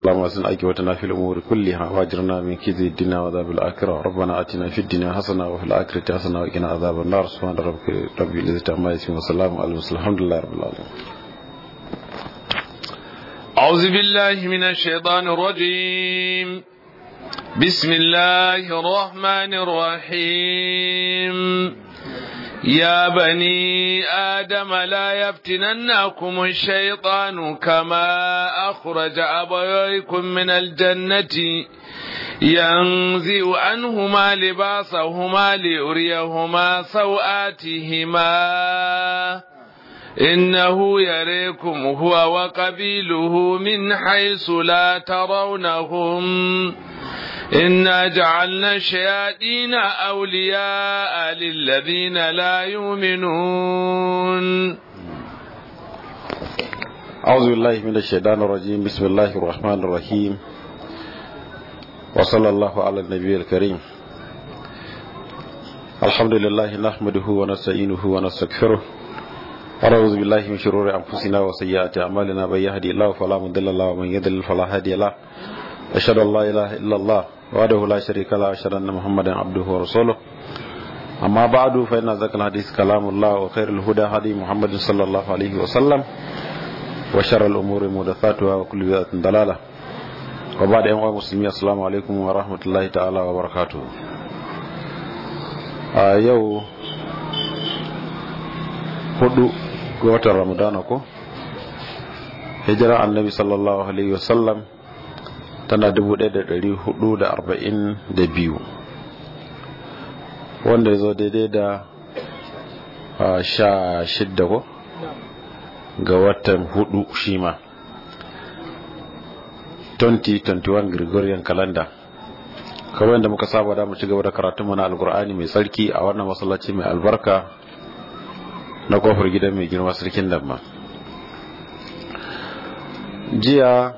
اللهم اسن عاقبتنا في الامور كلها واجرنا من كيد الدنيا وعذاب الاخره ربنا اتنا في الدنيا حسنه وفي الاخره حسنه وقنا عذاب النار سبحان ربك رب العزه عما يصفون وسلام على المرسلين الحمد لله رب العالمين أعوذ بالله من الشيطان الرجيم بسم الله الرحمن الرحيم يا بني آدم لا يفتننكم الشيطان كما أخرج أبويكم من الجنة ينزع عنهما لباسهما ليريهما سوآتهما إنه يريكم هو وقبيله من حيث لا ترونهم إنا جعلنا الشياطين أولياء للذين لا يؤمنون أعوذ بالله من الشيطان الرجيم بسم الله الرحمن الرحيم وصلى الله على النبي الكريم الحمد لله نحمده ونستعينه ونستغفره ونعوذ بالله من شرور أنفسنا وسيئات أعمالنا من يهدي الله فلا مضل له ومن يضلل فلا هادي له أشهد أن لا إله إلا الله وحده لا شريك له أشهد أن محمدا عبده ورسوله أما بعد فإن ذكر الحديث كلام الله وخير الهدى هدي محمد صلى الله عليه وسلم وشر الأمور محدثاتها وكل بدعة ضلالة وبعد أيها المسلمين السلام عليكم ورحمة الله تعالى وبركاته آه يو hudu ga watan ramadana ko hijira annabi sallallahu alaihi wasallam tana 1442 wanda ya zo daidai da sha shidda ko ga watan hudu shi ma 2021 gregorian calendar kawai da muka saba da mu ci gaba da karatunmu na alkur'ani mai tsarki a wannan masallaci mai albarka na kofar gidan mai girma sarkin damma jiya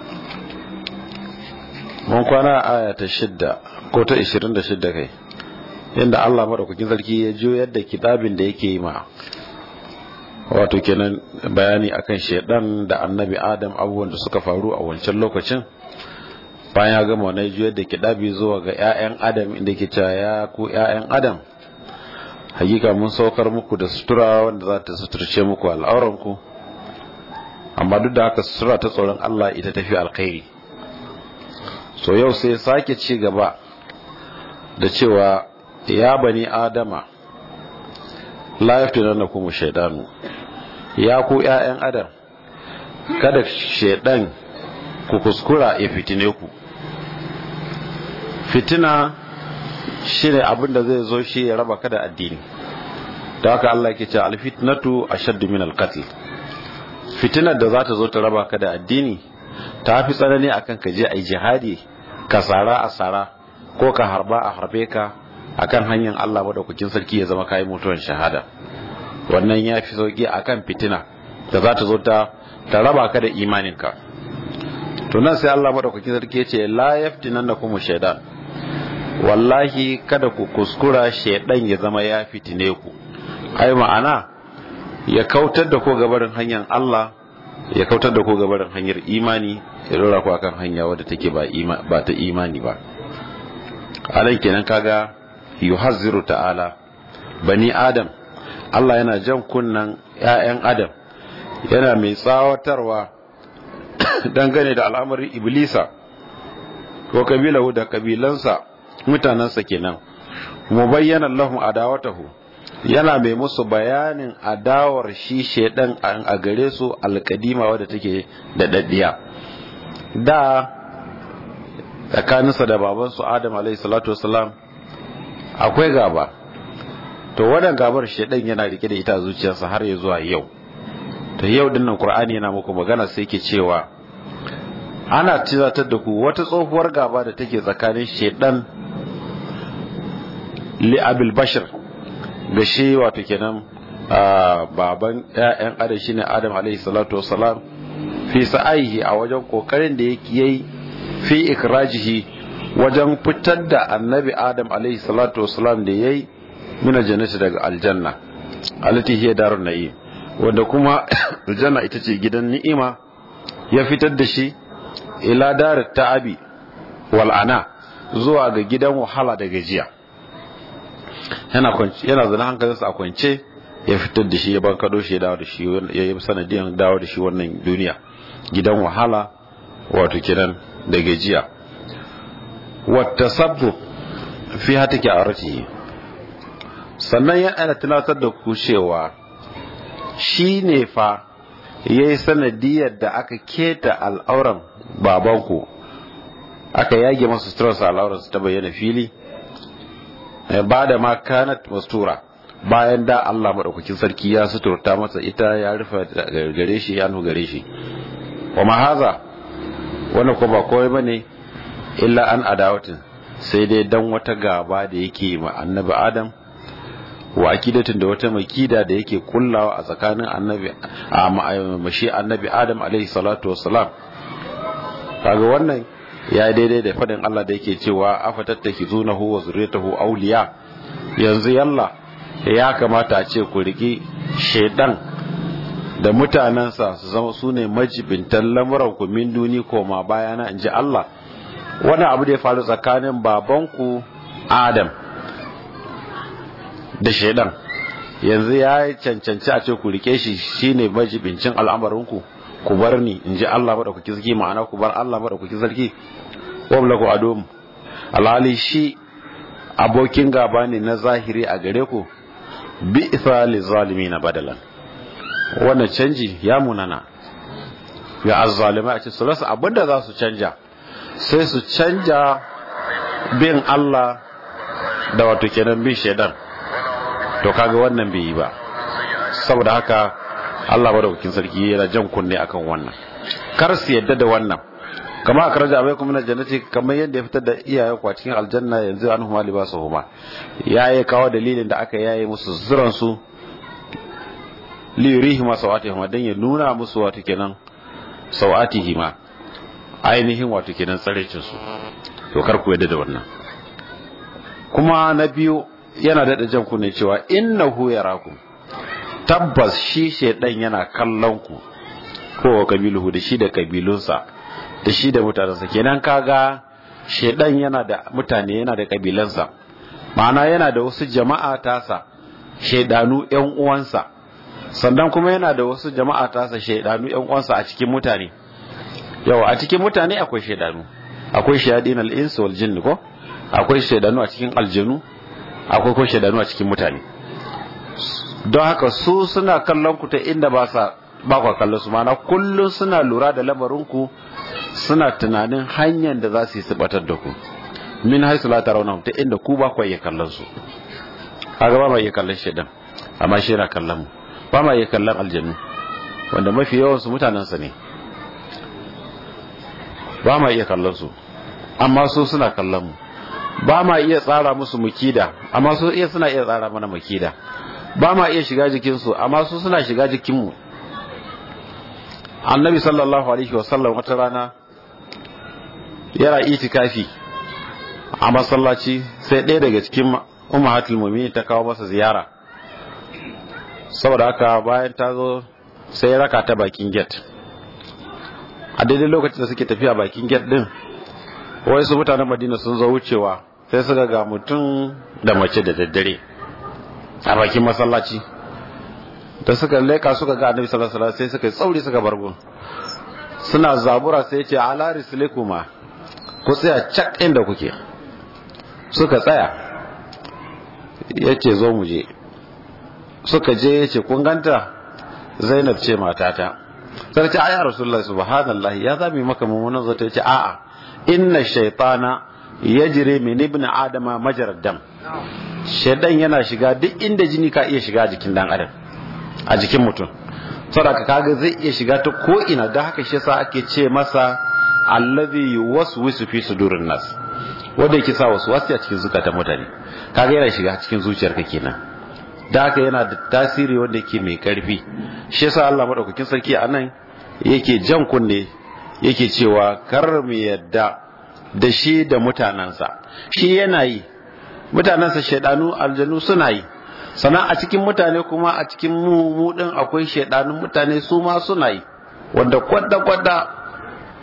mun kwana a aya ta shidda ko ta ishirin da shidda kai yadda allah maɗaukakin sarki ya jo yadda kitabin da yake yi ma wato kenan bayani akan shaidan da annabi adam abubuwan da suka faru a wancan lokacin bayan ya gama wani juyar da kidabi zuwa ga 'ya'yan adam inda ke cewa ya ku 'ya'yan adam hakika mun saukar muku da sutura wanda za ta suturce muku al'auranku amma duk da haka sutura ta tsoron Allah ita tafi alkhairi so yau sai sake ci gaba da cewa ya bani adama la yaftinannakum shaydanu ya ku ƴaƴan adam kada shaydan ku kuskura ya fitine ku fitina shine abin da zai zo shi ya raba ka da addini da haka Allah ke ce alfitnatu ashaddu min alqatl fitinar da za ta zo ta raba ka da addini ta fi tsanani akan ka je ai jihadi ka sara a sara ko ka harba a harbe ka akan hanyar Allah madaukakin sarki ya zama kai mutuwan shahada wannan ya fi sauki akan fitina da za ta zo ta ta raba ka da imaninka to nan sai Allah madaukakin sarki ya ce la yaftinannakum shaytan wallahi kada ku kuskura shaidan ya zama ya fitine ku ai ma'ana ya kautar da ku gabarin hanyar Allah ya kautar da ku gabarin hanyar imani ya dora ku akan hanya wadda take ba ba ta imani ba alan kenan kaga yuhazziru ta'ala bani adam Allah yana jan kunnan ƴaƴan adam yana mai tsawatarwa dangane da al'amarin iblisa ko kabilahu da kabilansa mutanensa kenan mu bayyana lahum adawatahu yana mai musu bayanin adawar shi shedan a gare su alkadima wadda take da daddiya da tsakaninsa da babansu adam alaihi salatu wasalam akwai gaba to wadan gabar shedan yana rike da ita a zuciyarsa har ya zuwa yau to yau dinnan qur'ani yana muku magana sai ke cewa ana tizatar da ku wata tsohuwar gaba da take tsakanin shedan li abil bashir ga shi wato kenan baban ƴaƴan adam shine adam alaihi salatu wassalam fi sa'aihi a wajen kokarin da yake yi fi ikrajihi wajen fitar da annabi adam alaihi salatu wassalam da yayi mina jannati daga aljanna allati hiya darun na'im wanda kuma aljanna ita ce gidan ni'ima ya fitar da shi ila dar ta'abi wal ana zuwa ga gidan wahala da gajiya yana yana zana hankalinsa a kwance ya fitar da shi ya bankado shi ya dawo da shi ya yi sanadiyan dawo da shi wannan duniya gidan wahala wato kenan da gajiya wata sabbu fi hata ke arati sannan ya ana tunatar da ku cewa shi ne fa ya yi sanadiyar da aka keta al'auran babanku aka yage masu suturarsa al'auran su ta bayyana fili ba da ma kanat mastura bayan da Allah maɗaukakin sarki ya suturta masa ita ya rufe gare shi ya gare shi wa mahaza wannan ko ba kawai bane illa an adawatin sai dai dan wata gaba da yake ma annabi adam wa akidatin da wata makida da yake kullawa a tsakanin annabi a mashi annabi adam alaihi salatu wassalam kaga wannan ya daidai da fadin Allah da yake cewa afatattakizunahu wa zurriyatahu awliya yanzu yalla ya kamata a ce ku riki shaidan da mutanensa su zama su ne majibintan lamuran ku min duni koma bayana in ji Allah wani abu da ya faru tsakanin babanku Adam da shaidan yanzu ya cancanci a ce ku rike shi shine majibincin al'amarinku ku bar ni in ji Allah maɗaukaki sarki ma'ana ku bar Allah maɗaukaki sarki wabla ku adom alhali shi abokin gaba ne na zahiri a gare ku bi ithali zalimi na badalan wannan canji ya munana ga azzalimai a ce su rasa abinda za su canja sai su canja bin Allah da wato kenan bin shaidan to kaga wannan bai yi ba saboda haka Allah madaukakin sarki yana jan kunne akan wannan kar su yadda da wannan kama a karaja abai kuma na jannati kamar yadda ya fitar da iyaye kwa cikin aljanna yanzu an huma libasu huma ya yi kawo dalilin da aka yaye musu zuran su li yurihi ma sawatihima dan ya nuna musu wato kenan sawatihima ainihin wato kenan tsarecin su to kar ku yadda da wannan kuma na biyu yana daɗa jan ku ne cewa innahu yarakum tabbas shi shedan yana kallon ku ko kabiluhu da shi da kabilunsa da shi da mutanensa kenan kaga shedan yana da mutane yana da kabilansa ma'ana yana da wasu jama'a tasa shedanu yan uwansa sannan kuma yana da wasu jama'a tasa shedanu yan uwansa a cikin mutane yau a cikin mutane akwai shedanu akwai shayadin al-ins wal jinn ko akwai shedanu a cikin aljanu akwai ko shedanu a cikin mutane don haka su suna kallon ku ta inda ba sa ba ku kallon su mana kullum suna lura da lamarin ku suna tunanin hanyar da za su yi subatar da ku min haisu la tarawna ta inda ku ba ku iya kallon su kaga ba ma iya kallon shedan amma shi yana kallon mu ba ma iya kallon aljannu wanda mafi yawan su mutanen sa ne ba ma iya kallon su amma su suna kallon mu ba ma iya tsara musu mukida amma su iya suna iya tsara mana mukida ba ma iya shiga jikinsu amma su suna shiga jikinmu annabi sallallahu alaihi wasallam wata rana yana itikafi a masallaci sai ɗaya daga cikin ummahatul mu'minin ta kawo masa ziyara saboda haka bayan ta zo sai raka ta bakin gate a daidai lokacin da suke tafiya bakin gate din wai su mutanen madina sun zo wucewa sai suka ga mutum da mace da daddare a bakin masallaci da suka leka suka ga annabi sallallahu alaihi wasallam sai suka tsauri suka bargo suna zabura sai ce ala rislikuma ku tsaya cak inda kuke suka tsaya yace zo mu je suka je yace kun ganta Zainab ce matata sai ce ayya rasulullahi subhanallahi ya zami maka mummunan zato yace a'a inna shaytana yajri min ibn adama majarad dam shaidan yana shiga duk inda jini ka iya shiga jikin dan adam a jikin mutum saboda kaga zai iya shiga ta ko ina da haka shi yasa ake ce masa allazi yuwaswisu fi sudurin nas wanda yake sa wasu wasu a cikin zukatan mutane kaga yana shiga cikin zuciyarka kenan da haka yana da tasiri wanda yake mai karfi shi yasa Allah madaukakin sarki anan yake jan kunne yake cewa kar mu yadda da shi da mutanansa shi yana yi mutanensa shaidanu aljanu suna yi sannan a cikin mutane kuma a cikin mu din akwai shaidanun mutane su ma suna yi wanda kwadda kwadda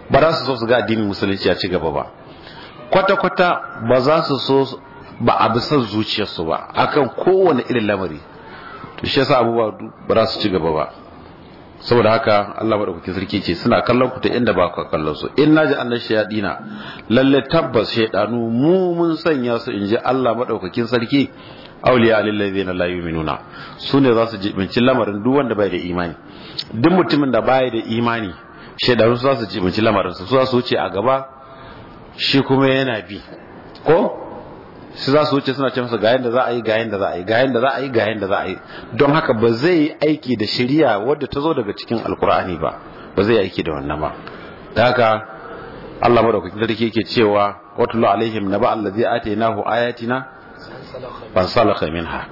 ba za su so su ga addinin musulunci ya ci gaba ba kwata-kwata ba za su so ba a bisan zuciyarsu ba akan kowane irin lamari to shi yasa abubuwa ba za su ci gaba ba saboda haka Allah madaukakin sarki ce suna kallon ku ta inda ba ku kallon su in naji annan shayadina lalle tabbas shaydanu mu mun sanya su in ji Allah madaukakin sarki awliya lil ladina la yu'minuna su ne za su jibinci lamarin duk wanda bai da imani duk mutumin da bai da imani shaydanu za su jibinci lamarin su za su wuce a gaba shi kuma yana bi ko su za su wuce suna ce masa ga yanda za a yi ga yanda za a yi ga yanda za a yi ga yanda za a yi don haka ba zai yi aiki da shari'a wadda ta zo daga cikin alkur'ani ba ba zai yi aiki da wannan ba da haka Allah madaukakin sarki yake cewa watulu alaihim naba allazi atainahu ayatina fan salaka minha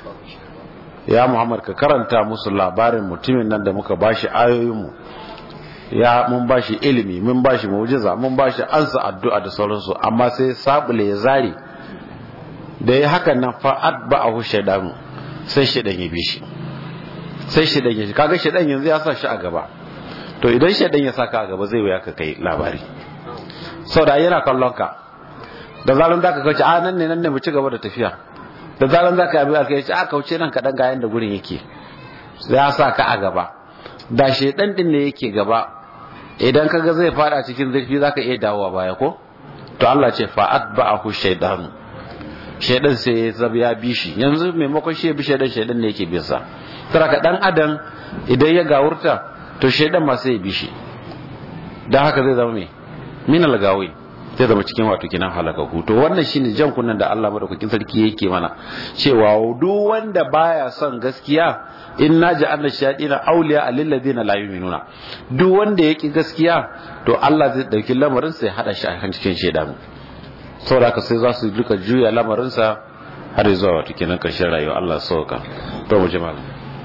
ya Muhammad ka karanta musu labarin mutumin nan da muka bashi ayoyinmu ya mun bashi ilimi mun bashi mu'jiza mun bashi ansa addu'a da sauransu amma sai sabule ya zari da ya hakan nan fa'ad ba a hushe dan sai shaidan ya bi shi sai shaidan ya kaga shaidan yanzu ya sa shi a gaba to idan shaidan ya saka a gaba zai wuya ka kai labari sau da yana kallon ka da zaran da ka kauce a nan ne nan ne mu ci gaba da tafiya da zaran da ka yi abin ya ce a kauce nan kaɗan ga yanda gurin yake ya sa ka a gaba da shaidan din ne yake gaba idan kaga zai fada cikin zurfi zaka iya dawowa baya ko to Allah ce fa'at ba'ahu shaydanu shaidan sai ya zaba ya bi shi yanzu maimakon shi ya bi shaidan shaidan ne yake bin sa ka dan adam idan ya gawurta to shaidan ma sai ya bi shi dan haka zai zama me min algawi zai zama cikin wato kinan halakaku to wannan shine jan kunnan da Allah madaukakin sarki yake mana cewa duk wanda baya son gaskiya inna ja'alna shayatina awliya lil ladina la yu'minuna duk wanda yake gaskiya to Allah zai dauki lamarin sai hada shi a cikin shaidanu saboda haka sai za su duka juya lamarinsa har zuwa wata kenan karshen rayuwa Allah sauka to mu ji malam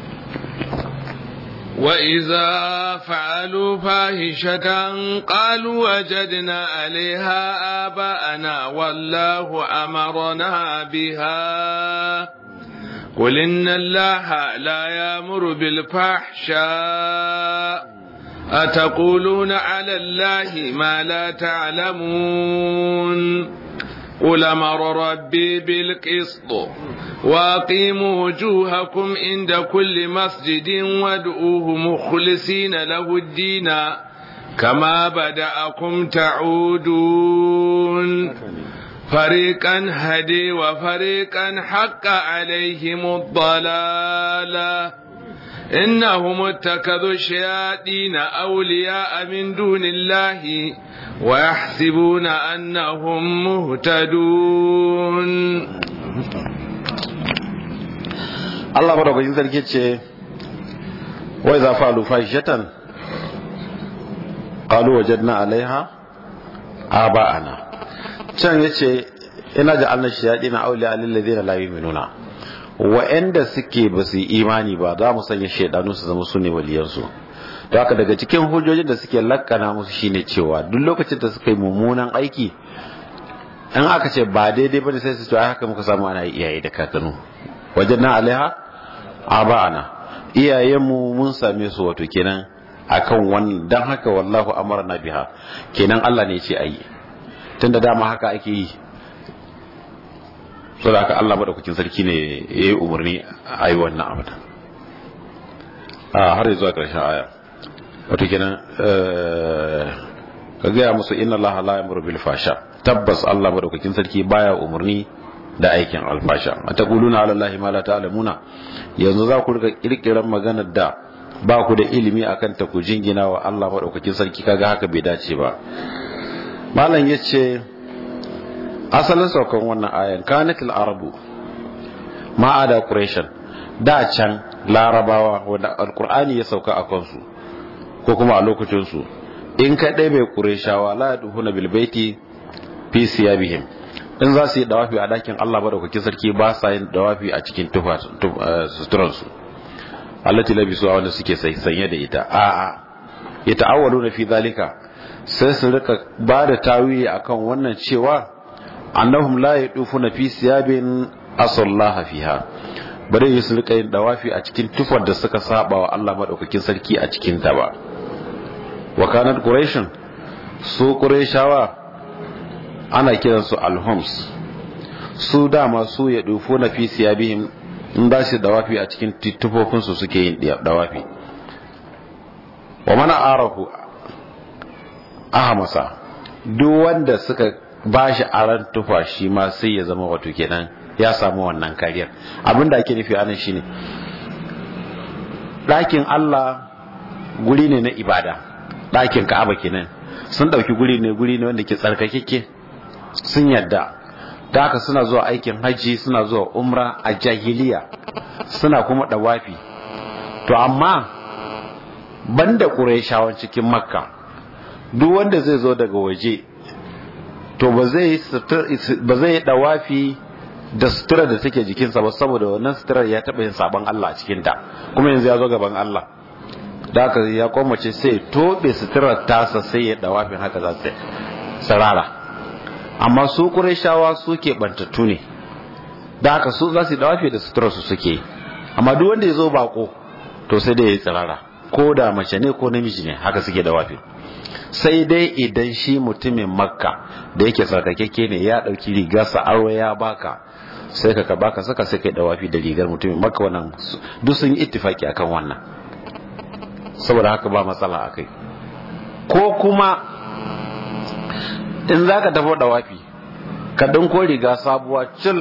وإذا فعلوا فاحشة قالوا وجدنا عليها آباءنا والله أمرنا بها قل إن الله لا يأمر بالفحشاء أتقولون على الله ما لا تعلمون قل أمر ربي بالقسط وأقيموا وجوهكم عند كل مسجد وادعوه مخلصين له الدين كما بدأكم تعودون فريقا هدي وفريقا حق عليهم الضلاله إنهم اتخذوا الشياطين أولياء من دون الله ويحسبون أنهم مهتدون Allah madaukakin sarki ce wai za fa fahishatan qalu wajadna alaiha aba'ana can yace ina ja'alna shayatin awliya lil ladina la yu'minuna wa'anda suke ba su yi imani ba za mu sanya shaidanu su zama su ne waliyansu da haka daga cikin hujjojin da suke lakkana musu shine cewa duk lokacin da suka yi mummunan aiki in aka ce ba daidai bane sai su ce ai haka muka samu ana iyaye da kakanu wajen na alaiha aba'ana iyayenmu mun same su wato kenan akan wannan dan haka wallahu amarna biha kenan Allah ne ya ce ayi tunda dama haka ake yi saboda haka Allah madaukakin sarki ne ya yi umarni a yi wannan abu a har zuwa ƙarshen aya wato kenan ka gaya musu inna Allah la yamuru bil fasha tabbas Allah madaukakin sarki baya umarni da aikin alfasha ataquluna ala Allah ma la ta'lamuna yanzu za ku rika kirkiran maganar da ba ku da ilimi akan ta ku jingina wa Allah madaukakin sarki kaga haka bai dace ba malam yace asalin saukan wannan ayan kanatil arabu ma'ada quraishan da can larabawa wanda alqur'ani ya sauka a kansu ko kuma a lokacin su in ka dai bai qurayshawa la duhuna bil baiti fi siyabihim in za su yi dawafi a dakin Allah madaukakin sarki ba sa yin dawafi a cikin tufa suturan su allati labisu wanda suke sanye da ita a'a ya ta'awwaluna fi zalika sai su rika ba da tawiyi akan wannan cewa annahum la yadufuna fi siyabin asallaha fiha bare yi su rika yin dawafi a cikin tufar da suka saba wa Allah madaukakin sarki a cikin ta ba wa kanat quraishun su ƙureshawa ana kiransu alhoms su dama su ya dufo na fi siyabihim in za su dawafi a cikin tufofinsu suke yin dawafi wa mana arahu ahamasa duk wanda suka ba shi aran tufa shi ma sai ya zama wato kenan ya samu wannan kariyar abinda ake nufi anan shine ɗakin Allah guri ne na ibada ɗakin Ka'aba kenan sun ɗauki guri ne guri ne wanda ke tsarkakeke sun yadda da haka suna zuwa aikin hajji suna zuwa umra a jahiliya suna kuma ɗawafi to amma banda ƙurayshawan cikin makka duk wanda zai zo daga waje to ba zai yi ɗawafi da sutura da take jikinsa ba saboda wannan suturar ya taɓa yin sabon Allah a cikinta kuma yanzu ya zo gaban Allah da haka ya kwamace sai tobe suturar tasa sai ya dawafin haka za su sarara amma su shawa su ke bantattu ne da haka su za su dawafi da suturar su suke amma duk wanda ya zo bako to sai dai ya yi tsirara ko da mace ne ko namiji ne haka suke dawafi sai dai idan shi mutumin makka da yake sarkakekke ne ya ɗauki rigarsa aro ya baka sai ka ka baka saka sai kai dawafi da rigar mutumin makka wannan duk sun yi ittifaki akan wannan saboda haka ba matsala a kai ko kuma in za ka tafi da wafi ka dinko riga sabuwa cil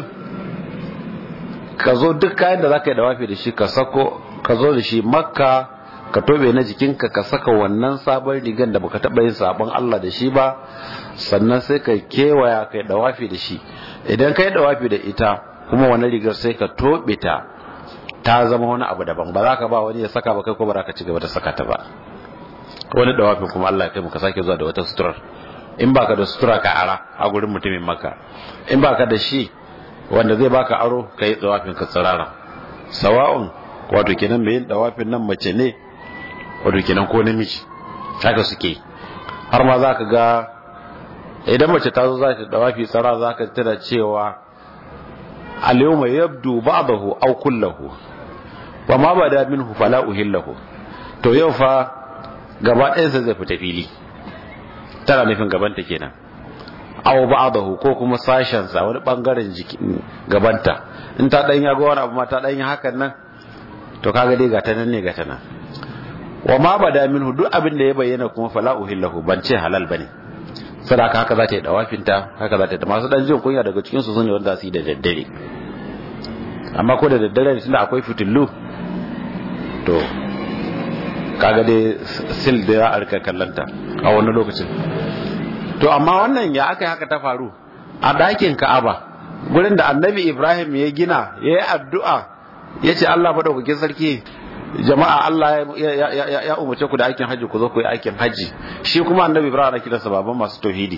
ka zo duk kayan da za ka yi da wafi da shi ka sako ka zo da shi makka ka tobe na jikinka ka saka wannan sabon rigan da baka taɓa yin sabon Allah da shi ba sannan sai ka kewaya ka yi dawafi da shi idan ka yi dawafi da ita kuma wannan rigar sai ka tobe ta ta zama wani abu daban ba za ka ba wani ya saka ba kai ko ba za ka ci gaba da saka ta ba wani dawafin kuma Allah ya kai muka sake zuwa da wata suturar in baka da sutura ka ara a gurin mutumin maka in baka da shi wanda zai baka aro ka yi dawafin ka tsirara sawa'un wato kenan mai yin dawafin nan mace ne wato kenan ko namiji haka suke har ma za ka ga idan mace ta zo za ta dawafi tsara za ka tana cewa al-yawma yabdu ba'dahu aw kullahu wa ma bada minhu fala uhillahu to yau fa gaba ɗayan sa zai fita fili tana nufin gabanta kenan aw ba'dahu ko kuma sashen sa wani bangaren jikin gabanta in ta dan ya ga wani abu ma ta dan yi hakan nan to kaga dai gata nan ne gata nan wa ma bada minhu duk abin da ya bayyana kuma fala uhillahu ban ce halal bane sadaka haka za ta yi dawafinta haka za ta yi masu dan jin kunya daga cikin su sun yi wanda su yi da daddare amma ko da daddare ne tunda akwai fitillu to kaga dai sil da ya arka kallanta a wani lokacin to amma wannan ya aka haka ta faru a dakin ka'aba gurin da annabi ibrahim ya gina ya yi addu'a ya ce allah maɗaukakin sarki jama'a Allah ya umarce ku da aikin hajji ku zo ku yi aikin hajji shi kuma annabi ibrahim ana kiransa baban masu tauhidi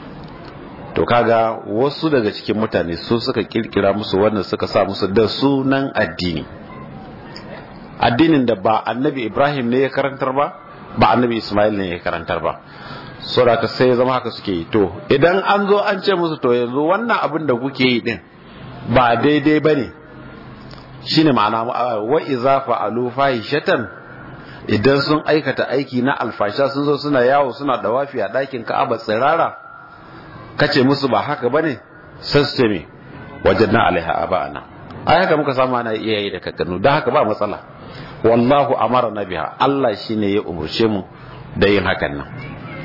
to kaga wasu daga cikin mutane su suka kirkira musu wannan suka sa musu da sunan addini addinin da ba annabi ibrahim ne ya karantar ba ba annabi ismail ne ya karantar ba saboda ka sai zama haka suke yi to idan an zo an ce musu to yanzu wannan abin da kuke yi din ba daidai bane shine ma'ana wa iza fa'alu fahishatan idan sun aikata aiki na alfasha sun zo suna yawo suna dawafi a ɗakin ka'aba tsirara kace musu ba haka bane sai su ce me wajadna alaiha aba'ana ai haka muka samu ana iyaye da kakannu dan haka ba matsala wallahu amara biha Allah shine ya umurce mu da yin hakan nan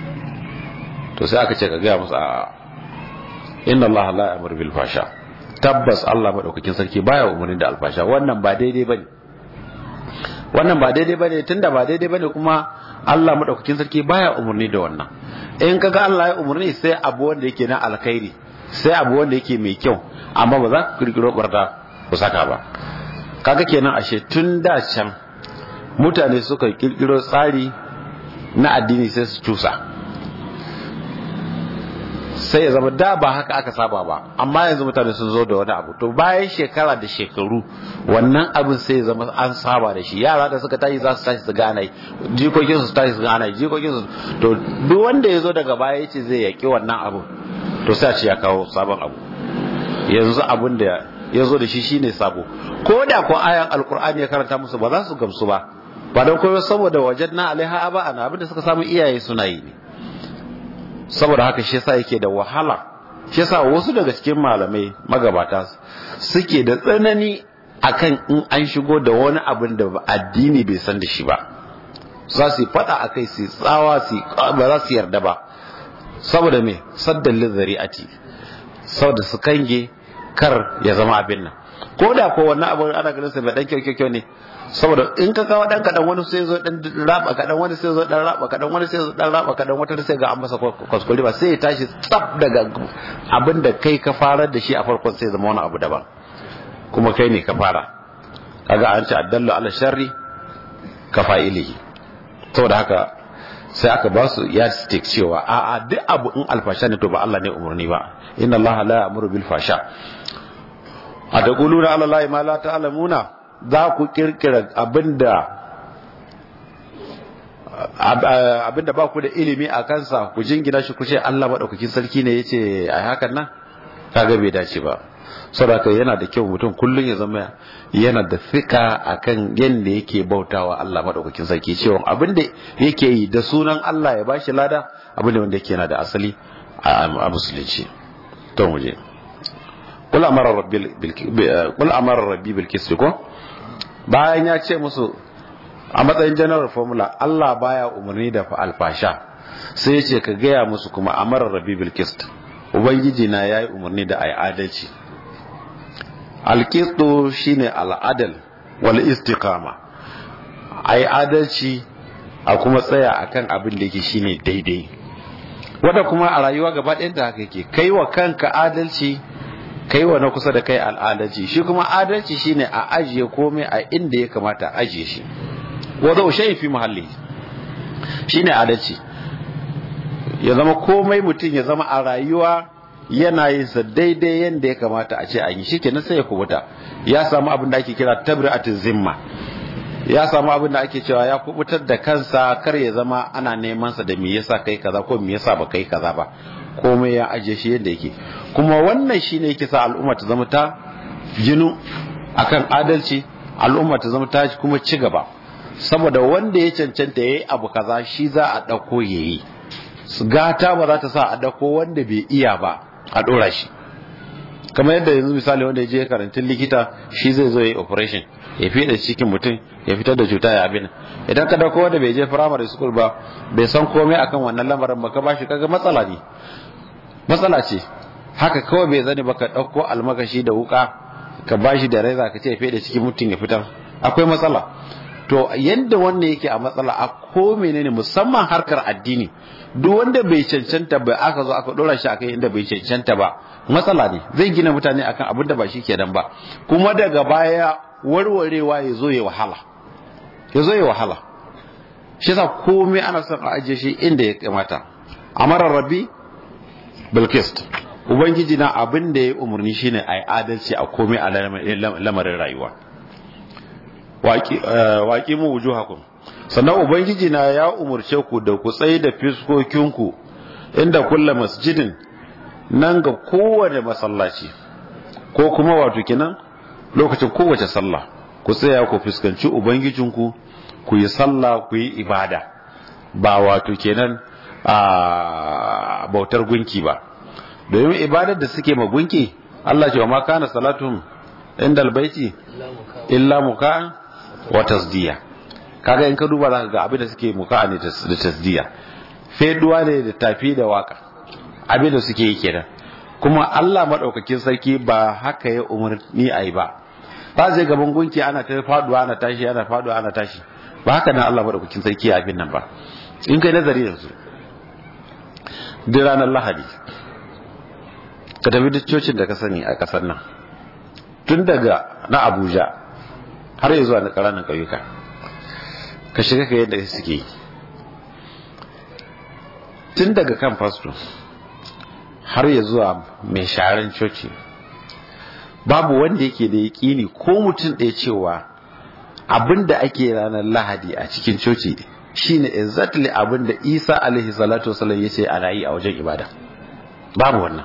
to sai aka ce ka ga musu a inna Allah la ya'muru bil fasha tabbas Allah maɗaukakin sarki baya umarni da alfasha wannan ba daidai bane wannan ba daidai bane tunda ba daidai bane kuma Allah maɗaukakin sarki baya umarni da wannan in kaga Allah ya umarni sai abu wanda yake na alkhairi sai abu wanda yake mai kyau amma ba za ku kirkiro barda ku saka ba kaga kenan ashe tun da can mutane suka kirkiro tsari na addini sai su cusa sai ya zama da ba haka aka saba ba amma yanzu mutane sun zo da wani abu to bayan shekara da shekaru wannan abin sai ya zama an saba da shi yara da suka tashi za su tashi su gana jikokin su tashi su gana jikokin su to duk wanda ya zo daga baya yace zai yaki wannan abu to sai a ce ya kawo sabon abu yanzu abin da ya zo da shi shine sabo ko da ko ayan alkur'ani ya karanta musu ba za su gamsu ba ba don koyo saboda wajen na alaiha aba ana abin da suka samu iyaye suna yi ne saboda haka shi yasa yake da wahala shi yasa wasu daga cikin malamai magabata suke da tsanani akan in an shigo da wani abin da addini bai san da shi ba za su fada a kai su tsawa su ba za su yarda ba saboda me saddan lizari'ati saboda su kange kar ya zama abin nan ko da ko wannan abin ana ganin sa bai dan kyau kyau ne saboda in ka kawo dan kadan wani sai zo dan raba kadan wani sai zo dan raba kadan wani sai zo dan raba kadan wata sai ga an masa kuskure ba sai ya tashi tsaf daga abin da kai ka fara da shi a farkon sai zama wani abu daban kuma kai ne ka fara kaga an ce addallu ala sharri ka fa'ilihi saboda haka sai aka ba su ya stick cewa a a duk abu in alfasha ne to ba Allah ne umarni ba inna Allah la ya'muru bil fasha a da quluna ala Allah ma la ta'lamuna za ku kirkira abinda abinda ba ku da ilimi a kansa ku jingina shi ku ce Allah madaukakin sarki ne yace ai hakan nan kaga bai dace ba saboda yana da kyau mutum kullum ya zama yana da fika akan yadda yake bautawa Allah madaukakin sarki cewa abin da yake yi da sunan Allah ya bashi lada abin da wanda yake yana da asali a musulunci to mu je kul amara rabbil kul amara rabbi bil qist ko bayan ya ce musu a matsayin general formula Allah baya umarni da alfasha sai ya ce ka gaya musu kuma amara rabbi bil qist ubangiji na yayi umarni da ai adalci alkisto shine al'adal wal istiqama ai adalci a kuma tsaya akan abin da yake shine daidai wanda kuma a rayuwa gaba ɗayan da haka yake kai wa kanka adalci kai wa na kusa da kai al'adalci shi kuma adalci shine a ajiye komai a inda ya kamata a ajiye shi wanda ushe fi muhalli shine adalci ya zama komai mutum ya zama a rayuwa yana yin sa daidai yadda ya kamata a ce an yi shi kenan sai ya kubuta ya samu abin da ake kira tabri'atin zimma ya samu abin da ake cewa ya kubutar da kansa kar ya zama ana neman sa da me yasa kai kaza ko me yasa ba kai kaza ba komai ya aje shi yadda yake kuma wannan shine yake sa al'umma ta zama ta jinu akan adalci al'umma ta zama ta kuma ci gaba saboda wanda ya cancanta yayi abu kaza shi za a dauko yayi gata ba za ta sa a dauko wanda bai iya ba a ɗora shi kamar yadda yanzu misali wanda ya je karantun likita shi zai zo ya yi operation ya fiye cikin mutum ya fitar da cuta ya abin idan ka dauko wanda bai je primary school ba bai san komai akan wannan lamarin ba ka bashi kaga matsala ne matsala ce haka kawai bai zane ba ka dauko almakashi da wuka ka bashi da reza ka ce ya fiye cikin mutum ya fitar akwai matsala to yadda wannan yake a matsala a ko menene musamman harkar addini duk wanda bai cancanta ba aka zo aka dora shi akan inda bai cancanta ba matsala ne zai gina mutane akan abin da ba shi kenan ba kuma daga baya warwarewa ya zo ya wahala ya zo ya wahala shi yasa komai ana son a ajiye shi inda ya kamata amara rabbi bilkist ubangiji na abin da ya umarni shine ai adalci a komai a lamarin rayuwa waƙi mu wujuhakum sannan ubangiji na ya umarce ku da ku tsaye da fiskokinku inda kulla masjidin nan ga kowane masallaci ko kuma wato kenan lokacin kowace sallah ku tsaya ku fuskanci ubangijinku ku yi sallah ku yi ibada ba wato kenan a bautar gunki ba domin ibadar da suke ma gunki Allah ce wa ma kana salatun inda albaiti illa muka wa tasdiya kaga in ka duba zaka ga abin da suke muka ne da tasdiya feduwa ne da tafi da waka abin da suke yi kenan kuma Allah madaukakin sarki ba haka ya umarni ayi ba ba zai gaban gunki ana ta faduwa ana tashi ana faduwa ana tashi ba haka nan Allah madaukakin sarki ya abin nan ba in kai nazari yanzu duk ranar lahadi ka tafi duk cocin da ka sani a kasar nan tun daga na abuja har yi zuwa na ƙaranin ƙauyuka ka shiga ka yadda suke yi tun daga kan fasto har ya zuwa mai sharan coci babu wanda yake da yaƙini ko mutum ɗaya cewa abin da ake ranar lahadi a cikin coci shine exactly abin da isa alaihi salatu wasallam ya ce ana yi a wajen ibada babu wannan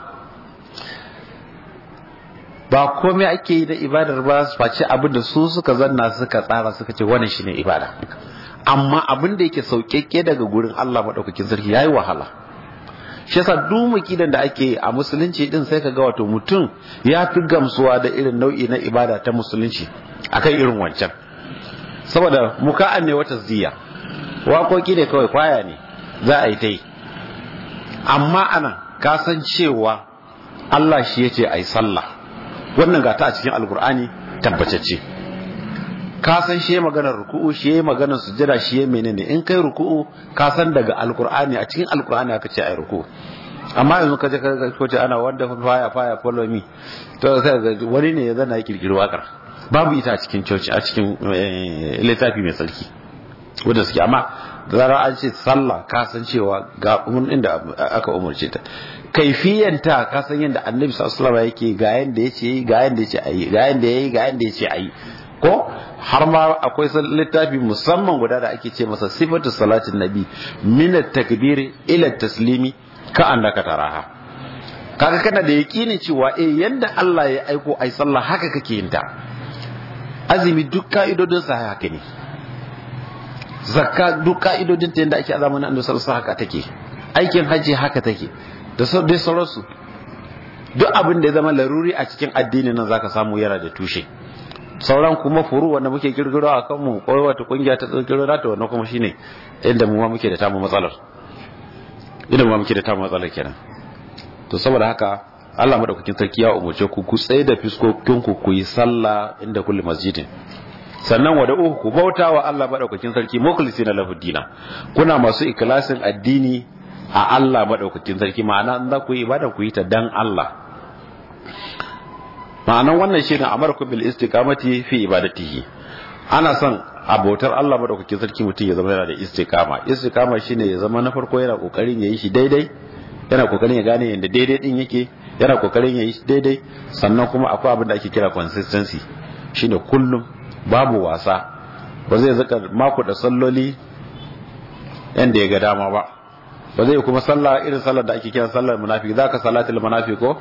ba komai ake yi da ibadar ba su face abin da su suka zanna suka tsara suka ce wannan shine ibada amma abin da yake sauƙaƙe daga gurin Allah maɗaukakin sarki yayi wahala shi yasa duk mukidan da ake a musulunci din sai ka ga wato mutum ya fi gamsuwa da irin nau'i na ibada ta musulunci akan irin wancan saboda muka'an ne wata ziya waƙoƙi ne kawai kwaya ne za a yi ta yi amma ana kasan cewa Allah shi ya ce a yi sallah wannan gata a cikin alkur'ani tabbatacce ka san shi maganar ruku'u shi maganar sujjada shi menene in kai ruku'u ka san daga alkur'ani a cikin alkur'ani aka ce ai ruku'u amma yanzu ka je ka ko ce ana wanda faya faya follow me to sai wani ne ya zana ya kirkiri wakar babu ita a cikin church a cikin littafi mai sarki wanda suke amma da zarar an ce sallah ka san cewa ga inda aka umarce ta kaifiyanta ka san yadda annabi sallallahu alaihi wasallam yake ga yanda yace yi ga yanda yace ayi ga yanda yayi ga yanda yace ayi ko har ma akwai littafi musamman guda da ake ce masa sifatu salatin nabi min at-takbir ila at-taslimi ka annaka taraha kaga kana da yakinin cewa eh yanda Allah ya aiko ai sallah haka kake yin ta azumi duk ka'idodin sa haka ne zakka duk ka'idodin ta yanda ake azamin annabi sallallahu alaihi haka take aikin haji haka take da dai sauransu duk abin da ya zama laruri a cikin addini nan zaka samu yana da tushe sauran kuma furu wanda muke kirkiro a kanmu ko wata kungiya ta kirkiro nata wannan kuma shine inda mu ma muke da tamu matsalar inda mu ma muke da tamu matsalar kenan to saboda haka Allah madaukakin sarki ya umurce ku ku tsaye da fiskokin ku ku yi sallah inda kulli masjidin sannan wa da'uhu ku bauta wa Allah madaukakin sarki mukhlisina lahu dina kuna masu ikhlasin addini a Allah madaukakin sarki ma'ana in za ku yi ibada ku yi ta dan Allah ma'anan wannan shine amarku bil istiqamati fi ibadatihi ana son abotar Allah madaukakin sarki mutum ya zama yana da istiqama istiqama shine ya zama na farko yana kokarin yayi shi daidai yana kokarin ya gane yanda daidai din yake yana kokarin yayi shi daidai sannan kuma akwai abin da ake kira consistency shine kullum babu wasa ba zai zaka mako da salloli yanda ya ga dama ba ba zai kuma sallah irin sallar da ake kira sallar munafiki zaka salatul munafiki ko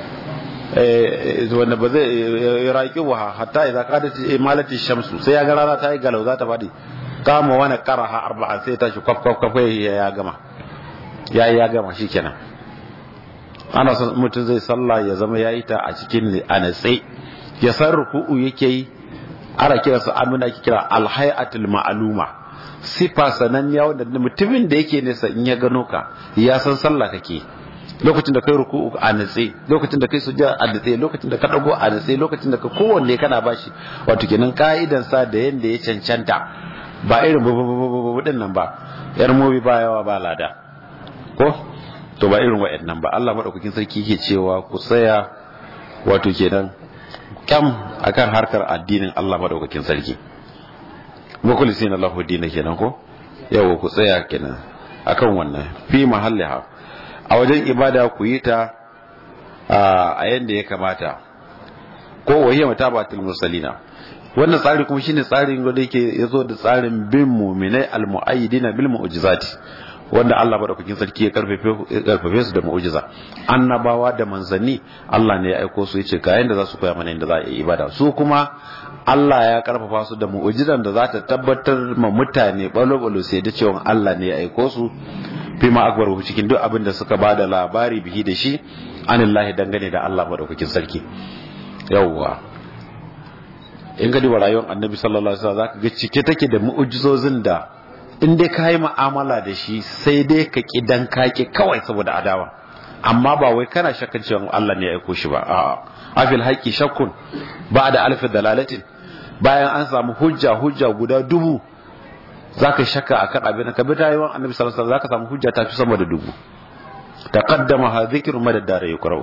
wanda ba zai raƙi wa hatta idan ka dace malati shamsu sai ya ga rana ta yi galau za ta faɗi kama wani karaha arba'a sai ta shi kwaf kwaf kwaf ya gama ya ya gama shikenan ana son mutum zai sallah ya zama ya yi ta a cikin anatse ya san ruku'u yake yi ana kira su amina ake kira alhayatul ma'aluma sifa sananniya wanda mutumin da yake nesa in ya gano ka ya san sallah kake lokacin da kai ruku'u a natse lokacin da kai sujja a natse lokacin da ka dago a natse lokacin da ka kowanne kana bashi wato kenan ka'idan sa da yanda ya cancanta ba irin babu din nan ba yar mobi ba yawa ba lada ko to ba irin wa'annan ba Allah madaukakin sarki yake cewa ku tsaya wato kenan kam akan harkar addinin Allah madaukakin sarki mukhlisina lahu dinin kenan ko yawa ku tsaya kenan akan wannan fi mahalliha a wajen ibada ku yi ta a yadda ya kamata ko wahiyar matabatul musalina wannan tsari kuma shine tsarin da yake yazo da tsarin bin mu'minai almu'ayyidina bil mu'jizati wanda Allah madaukakin sarki ya karfafe su da mu'jiza annabawa da manzanni Allah ne ya aiko su yace ga yanda za su koya mana yanda za a yi ibada su kuma Allah ya karfafa su da mu'jizan da za ta tabbatar ma mutane balo-balo sai da cewa Allah ne ya aiko su fi ma akbar cikin duk abin da suka bada labari bihi da shi anillahi dangane da Allah madaukakin sarki yawwa in ga duba rayuwar annabi sallallahu alaihi wasallam zaka ga cike take da mu'jizozin da in dai ka yi mu'amala da shi sai dai ka ki dan kaki kawai saboda adawa amma ba wai kana shakkan cewa Allah ne ya aiko shi ba a'a afil haqqi shakkun ba'da alf dalalatin bayan an samu hujja hujja guda dubu zaka shakka akan abin ka bi rayuwar annabi sallallahu alaihi wasallam zaka samu hujja ta fi sama da dubu taqaddama ha dhikru madad dar yuqra'u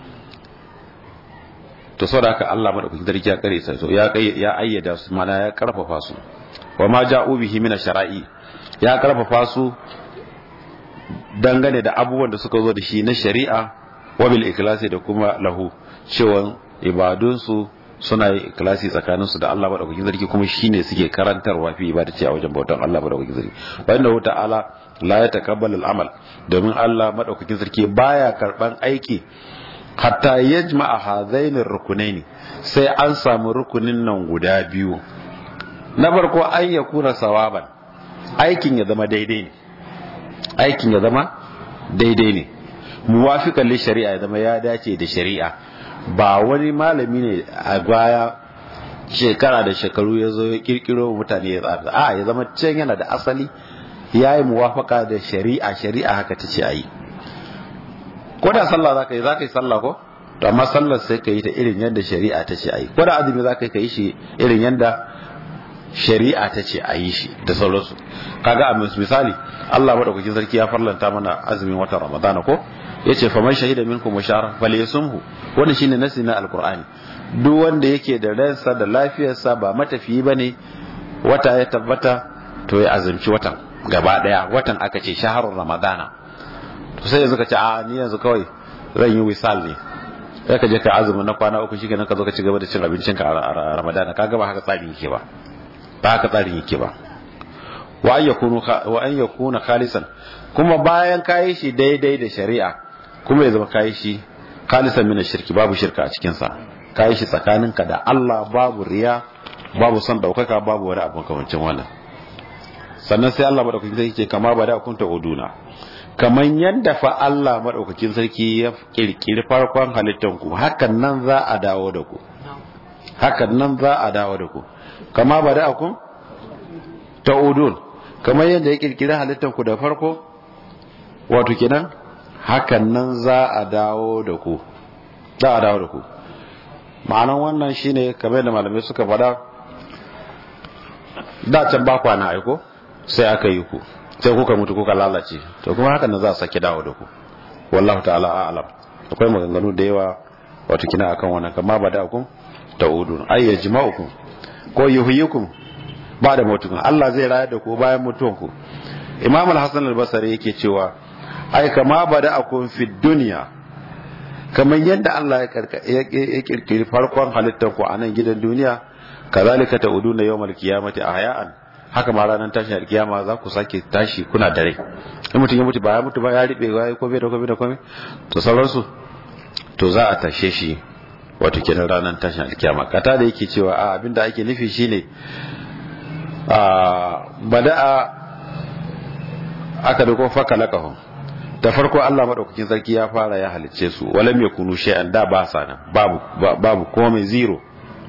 to saboda haka Allah madaukakin sarki ya kare sai to ya ya ayyada su mana ya karfafa su wa ma ja'u bihi min shara'i ya karfafa su dangane da abubuwan da suka zo da shi na shari'a wa bil ikhlasi da kuma lahu cewa ibadun su suna yi ikhlasi tsakanin su da Allah madaukakin sarki kuma shine suke karantarwa fi ibadati a wajen bautan Allah madaukakin sarki wa inna ta'ala la yataqabbalu al-amal domin Allah madaukakin sarki baya karban aiki hatta yajma'a hadainir rukunaini sai an samu rukunin nan guda biyu na farko an ya kuna sawaban aikin ya zama daidai ne aikin ya zama daidai ne muwafiqan li shari'a ya zama ya dace da shari'a ba wani malami ne a baya shekara da shekaru ya zo ya kirkiro mutane ya tsara a ya zama can yana da asali ya yi muwafaka da shari'a shari'a haka ta ce a yi ko da sallah za ka yi za ka yi sallah ko to amma sallar sai ka yi ta irin yadda shari'a ta ce a yi ko da azumi za ka yi ka yi shi irin yadda shari'a ta ce a yi shi da sauransu kaga a misali Allah madaukakin sarki ya farlanta mana azumin watan Ramadana ko yace faman shahida minkum mushara falyasumhu wannan shine nasi na alqur'ani duk wanda yake da ransa da lafiyarsa ba matafiyi bane wata ya tabbata to ya azumci watan gaba daya watan aka ce shaharun ramadana to sai yanzu ka ce a ni yanzu kawai zan yi wisal ne sai ka je ka azumi na kwana uku shikenan ka zo ka ci gaba da cin abincin ka a ramadana kaga ba haka tsarin yake ba ba haka tsarin yake ba wa an yakunu wa an yakuna khalisan kuma bayan kayi shi daidai da shari'a kuma ya zama kayi shi khalisan min shirki babu shirka a cikin sa kayi shi tsakaninka da Allah babu riya babu son daukaka babu wani abu kamancin wannan sannan sai Allah madaukakin sarki ke kama ba da kunta uduna kaman yadda fa Allah madaukakin sarki ya kirkiri farkon halittan ku hakan nan za a dawo da ku hakan nan za a dawo da ku kama ba da kun ta udun kamar yadda ya kirkiri halittan ku da farko wato kenan hakan nan za a dawo da ku za a dawo da ku ma'anan wannan shine kamar da malamai suka faɗa da can ba kwana aiko sai aka yi ku sai kuka mutu kuka lalace to kuma hakan nan za a sake dawo da ku wallahu ta'ala a'lam akwai maganganu da yawa wato kina akan wannan kama ba da ku ta'udun ay yajma'ukum ko yuhyikum ba da mutukum Allah zai rayar da ku bayan mutuwan ku Imam al-Hasan al-Basri yake cewa ai kama ba da akun fi dunya kamar yadda Allah ya kirkiri farkon halittar ku a nan gidan duniya kazalika ta'uduna yawmal qiyamati ahya'an haka ma ranar tashin alkiyama za ku sake tashi kuna dare in mutum ya mutu ba ya mutu ba ya riɓe ya yi kome da kome da kome to sauransu to za a tashe shi wato kenan ranar tashin alkiyama kata da yake cewa a abinda ake nufi shine a bada'a aka da kuma faka lakahun da farko Allah madaukakin sarki ya fara ya halicce su walam yakunu shay'an da ba sa nan babu babu komai zero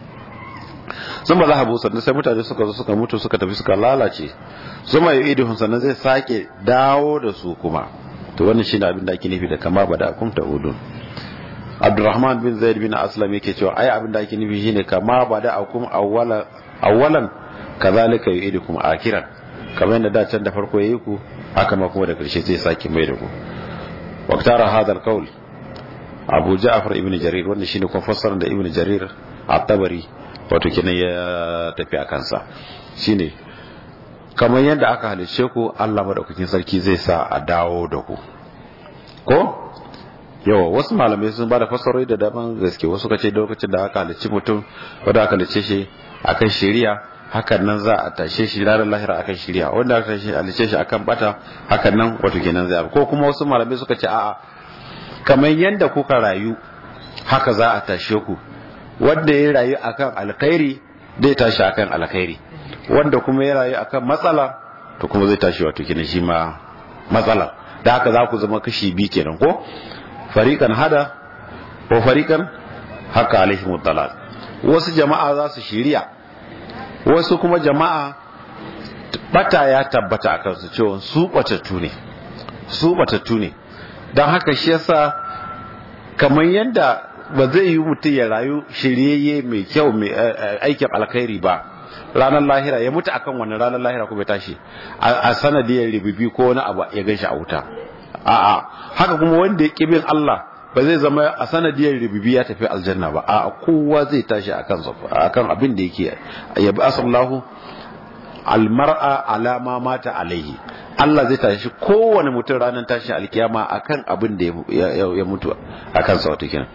sun ba za a busa sai mutane suka zo suka mutu suka tafi suka lalace zuma yi idihun sannan zai sake dawo da su kuma to wannan shine abin da ake nufi da kama ba da akum ta udun abdurrahman bin zaid bin aslam yake cewa ai abin da ake nufi shine kama ba da akum awwalan awwalan kazalika yu'idukum akiran kamar yadda da can da farko yayi ku haka ma kuma da karshe zai sake mai da ku waqtara hadha alqawl abu ja'far ibn jarir wannan shine kuma fassarar da ibn jarir at-tabari wato kenan ya tafi a kansa shine kamar yadda aka halice ku Allah madaukakin sarki zai sa a dawo da ku ko yawa wasu malamai sun bada fassarori da daban gaske wasu kace lokacin da aka halice mutum wanda aka halice shi akan shari'a hakan nan za a tashe shi ranar lahira akan shari'a wanda aka halice shi akan bata hakan nan wato kenan zai ko kuma wasu malamai suka ce a'a kamar yadda kuka rayu haka za a tashe ku wanda ya rayu akan alkhairi zai tashi akan alkhairi wanda kuma ya rayu akan matsala to kuma zai tashi wato kenan shi ma matsala da haka za ku zama kashi biyu kenan ko fariqan hada ko fariqan haka alaihim dalal wasu jama'a za su shiriya wasu kuma jama'a bata ya tabbata akan su cewa su batattu ne su batattu ne don haka shi yasa kamar yadda ba zai yi mutum ya rayu shiryayye mai kyau mai aikin alkhairi ba ranar lahira ya mutu akan wannan ranar lahira kuma ya tashi a sanadiyar ribibi ko wani abu ya ganshi a wuta a'a haka kuma wanda ya bin Allah ba zai zama a sanadiyar ribibi ya tafi aljanna ba a'a kowa zai tashi akan akan abin da yake ya bi asallahu almar'a alama mata alaihi Allah zai tashi kowane mutum ranar tashi alkiyama akan abin da ya mutu akan sa wato kenan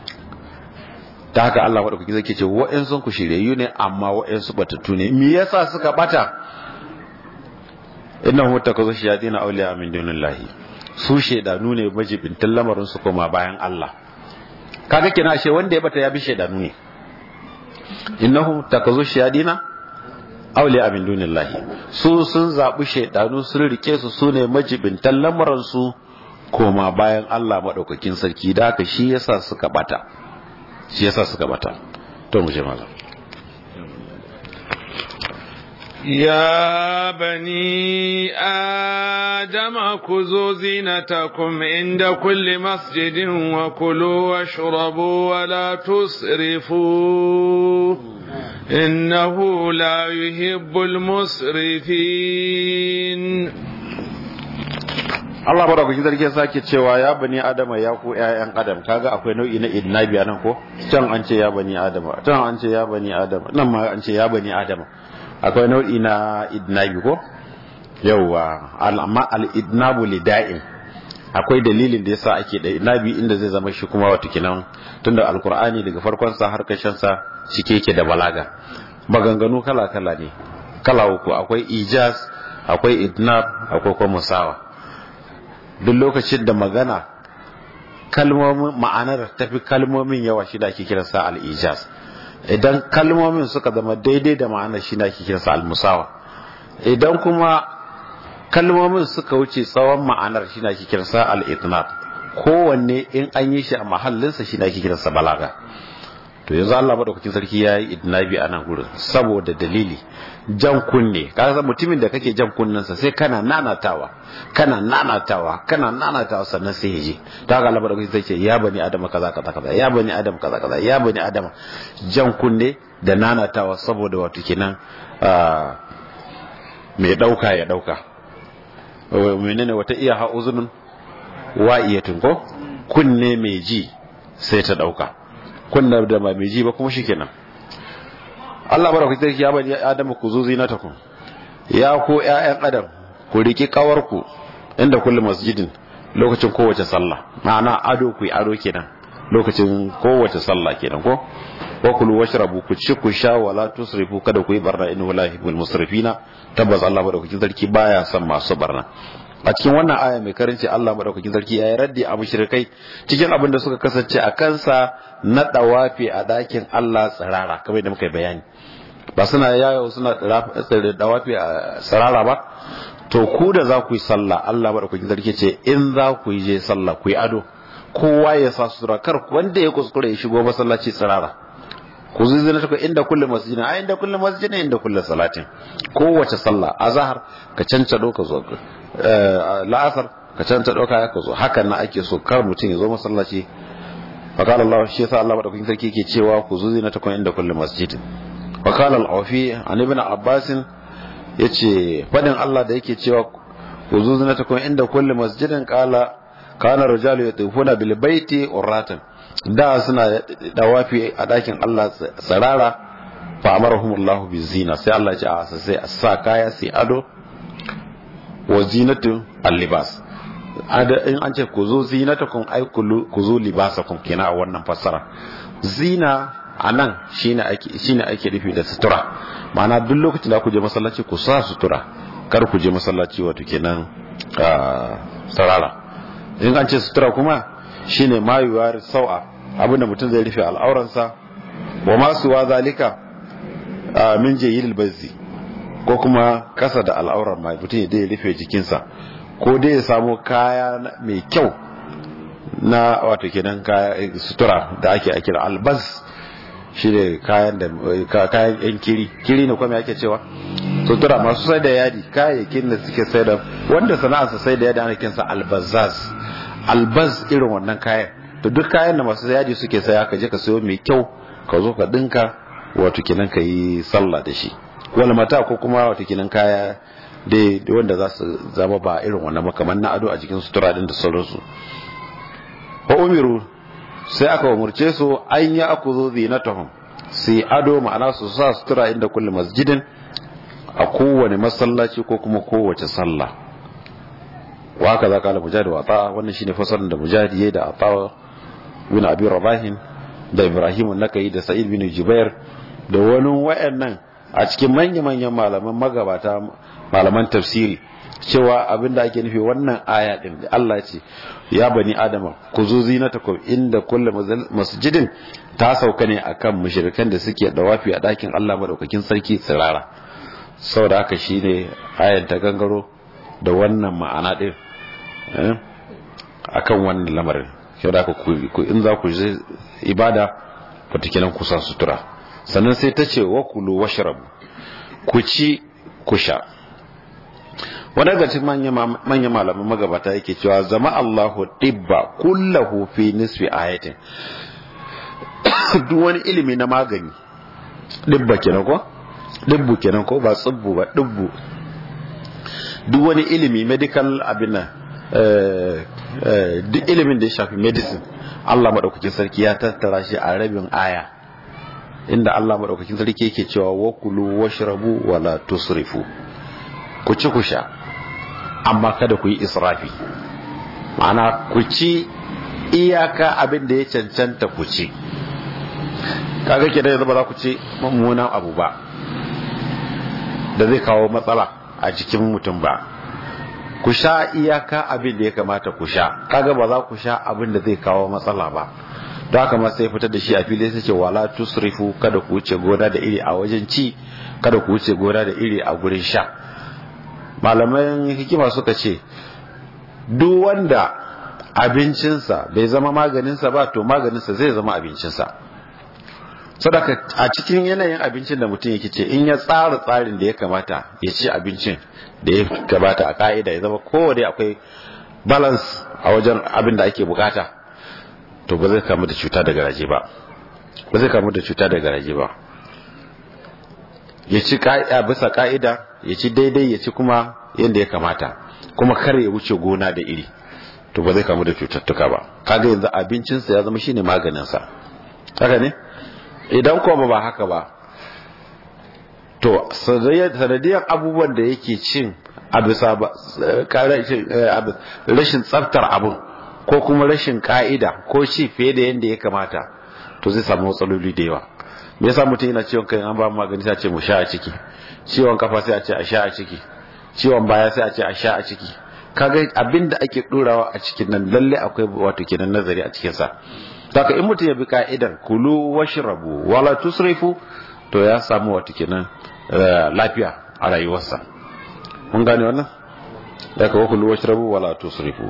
ta haka Allah maɗaukaki zai ce wa'yansu ku shiryayyu ne amma wa'yansu batattu ne me yasa suka bata inna hu takazu shayatin awliya min dunillahi su shedanu ne majibintan lamarin su koma bayan Allah kaga kina ashe wanda ya bata ya bi shedanu ne innahu takazu shayatin awliya min dunillahi su sun zabi shedanu sun rike su sune majibintan lamarin su koma bayan Allah madaukakin sarki da haka shi yasa suka bata shi yasa suka bata to mu je malam يا بني آدم خذوا زينتكم عند كل مسجد وكلوا واشربوا ولا تسرفوا إنه لا يحب المسرفين Allah ba da kuki zargi sake cewa ya bani adama ya ku ƴaƴan adam kaga akwai nau'i na idnabi anan ko can an ce ya bani adama can an ce ya bani adama nan ma an ce ya bani adama akwai nau'i na idnabi ko yauwa amma al-idnabu lida'in akwai dalilin da yasa ake da idnabi inda zai zama shi kuma wato kinan tunda alqur'ani daga farkon sa har karshen sa shike yake da balaga maganganu kala kala ne kala uku akwai ijaz akwai idnab akwai kuma musawa duk lokacin da magana kalmomin ma'anar tafi kalmomin yawa shi da ake kiransa al-ijaz idan kalmomin suka zama daidai da ma'anar shi na kikinsa almusawa idan kuma kalmomin suka wuce tsawon ma'anar shi na kikinsa al'itnat kowanne in an yi shi a mahallinsa shi na kikinsa balaga to yanzu Allah madaukakin sarki ya yi idnabi a nan gurin saboda dalili jan kunne kaga mutumin da kake jan kunnensa sai kana nanatawa kana nanatawa kana nanatawa sannan sai yaje ta ga Allah madaukakin sarki ya bani adama kaza kaza kaza ya bani adam kaza kaza ya bani adam jan kunne da nanatawa saboda wato kenan mai dauka ya dauka menene wata iya ha uzunun wa iyatun ko kunne mai ji sai ta dauka kunna da ba mai ji ba kuma shikenan Allah baraka sarki ya bani Adamu ku zo zinatakum ya ko ƴaƴan Adam ku riki kawarku inda kullu masjidin lokacin kowace sallah ma'ana ado ku ado kenan lokacin kowace sallah kenan ko wa kulu washrabu ku ci ku sha wala tusrifu kada ku yi barna innahu la yuhibbul musrifina tabbas Allah madaukakin sarki baya son masu barna a cikin wannan aya mai karanci Allah madaukakin sarki ya yi raddi a mushrikai cikin abin da suka kasance a kansa na dawafi a dakin Allah tsirara kamar da muka yi bayani ba suna yayo suna dawafi a tsirara ba to ku da za ku yi sallah Allah madaukakin sarki ce in za ku yi je sallah ku yi ado kowa ya sa sutura kar wanda ya kuskure ya shigo masallaci tsirara ku zuzuna ta inda kullu masjidin a inda kullu masjidin inda kullu salatin kowace sallah azhar ka cancado ka zo la'asar ka canta dauka ka zo hakan na ake so kar mutum ya zo masallaci فقال الله shi yasa Allah madaukakin sarki yake cewa ku zuzi na takon inda kullu masjidin wa qala al-awfi an ibn abbas yace fadin Allah da yake cewa ku zuzi na takon inda kullu masjidin qala kana rijalu yatufuna bil baiti urratan da suna dawafi a dakin Allah tsarara fa amarahumullahu bizina sai Allah ya ce a sai a sa kaya sai ado wa zinatu al-libas in an ce ku zo zinatakum ai ku zo libasakum kenan a wannan fassara zina a nan shine ake shine ake nufi da sutura ma'ana duk lokacin da ku je masallaci ku sa sutura kar ku je masallaci wato kenan sarara in an ce sutura kuma shine mayuwar sau'a abinda mutum zai rufe al'auransa wa masu wa zalika min jayyil bazzi ko kuma kasa da al'auran mai mutum ya rufe jikinsa ko dai ya samu kaya mai kyau na wato kenan kaya sutura da ake akira albas shi ne kayan da kayan yan kiri kiri ne kuma ake cewa sutura masu sai da yadi kayayyakin da suke sai da wanda sana'arsa sai da yadi ana kinsa albazaz albaz irin wannan kayan to duk kayan da masu yadi suke saya ka je ka sayo mai kyau ka zo ka dinka wato kenan ka yi sallah da shi wal mata ko kuma wato kenan kaya dai wanda za su zama ba irin wannan makaman na ado a jikin sutura din da sauransu wa umiru sai aka umurce su an yi aku zo zinatahum sai ado ma'ana su sa sutura inda kulli masjidin a kowane masallaci ko kuma kowace sallah wa haka za kala mujahid wa ata wannan shine fasarin da mujahid yayi da ata bin abi rabahin da ibrahim nakai da sa'id bin jubair da wani wayannan a cikin manya-manyan malaman magabata malaman tafsiri cewa abinda ake nufi wannan aya din da Allah ce ya bani adama ku zo zinatakum inda kullu masjidin ta sauka ne akan mushrikan da suke dawafi a dakin Allah madaukakin sarki tsirara saboda haka shine ayan ta gangaro da wannan ma'ana din akan wannan lamarin shi da ku in za ku je ibada watakilan ku sa sutura sannan sai ta ce wa kulu washrabu ku ci ku sha wani daga cikin manyan malaman magabata yake cewa zama Allahu dibba kullahu fi nisfi ayatin duk wani ilimi na magani dibba kenan ko dibbu kenan ko ba tsibbu ba dibbu duk wani ilimi medical abin nan duk ilimin da ya shafi medicine Allah maɗaukakin sarki ya tattara shi a rabin aya inda Allah maɗaukakin sarki yake cewa wakulu washrabu wala tusrifu ku ci ku sha amma kada ku yi israfi ma'ana ku ci iyaka abin da ya cancanta ku ci kaga ke da yanzu ba za ku ci mummunan abu ba da zai kawo matsala a jikin mutum ba ku sha iyaka abin da ya kamata ku sha kaga ba za ku sha abin da zai kawo matsala ba don haka ma sai fitar da shi a fili sai ce wala tusrifu kada ku wuce gona da iri a wajen ci kada ku wuce gona da iri a gurin sha malaman hikima suka ce duk wanda abincinsa bai zama maganinsa ba to maganinsa zai zama abincinsa sadaka a cikin yanayin abincin da mutum yake ce in ya tsara tsarin da ya kamata ya ci abincin da ya gabata a ka'ida ya zama kowane akwai balance a wajen abin da ake bukata to ba zai kamu da cuta daga raje ba ba zai kamu da cuta daga raje ba ya ci bisa ka'ida ya ci daidai ya ci kuma yadda ya kamata kuma kar ya wuce gona da iri to ba zai kamu da cututtuka ba kaga yanzu abincinsa ya zama shine maganinsa haka ne idan kuma ba haka ba to sanadiyar abubuwan da yake cin a bisa rashin tsaftar abin ko kuma rashin ka'ida ko ci fiye da yadda ya kamata to zai samu matsaloli da yawa me yasa mutum yana ciwon kai an ba mu magani sai a ce mu sha a ciki ciwon kafa sai a ce a sha a ciki ciwon baya sai a ce a sha a ciki kaga abin da ake ɗorawa a cikin nan lalle akwai wato kenan nazari a cikin sa Saka in mutum ya bi ka'idar kulu washrabu wala tusrifu to ya samu wata kenan lafiya a rayuwarsa. Mun gane wannan? Ya kawo kulu washrabu wala tusrifu.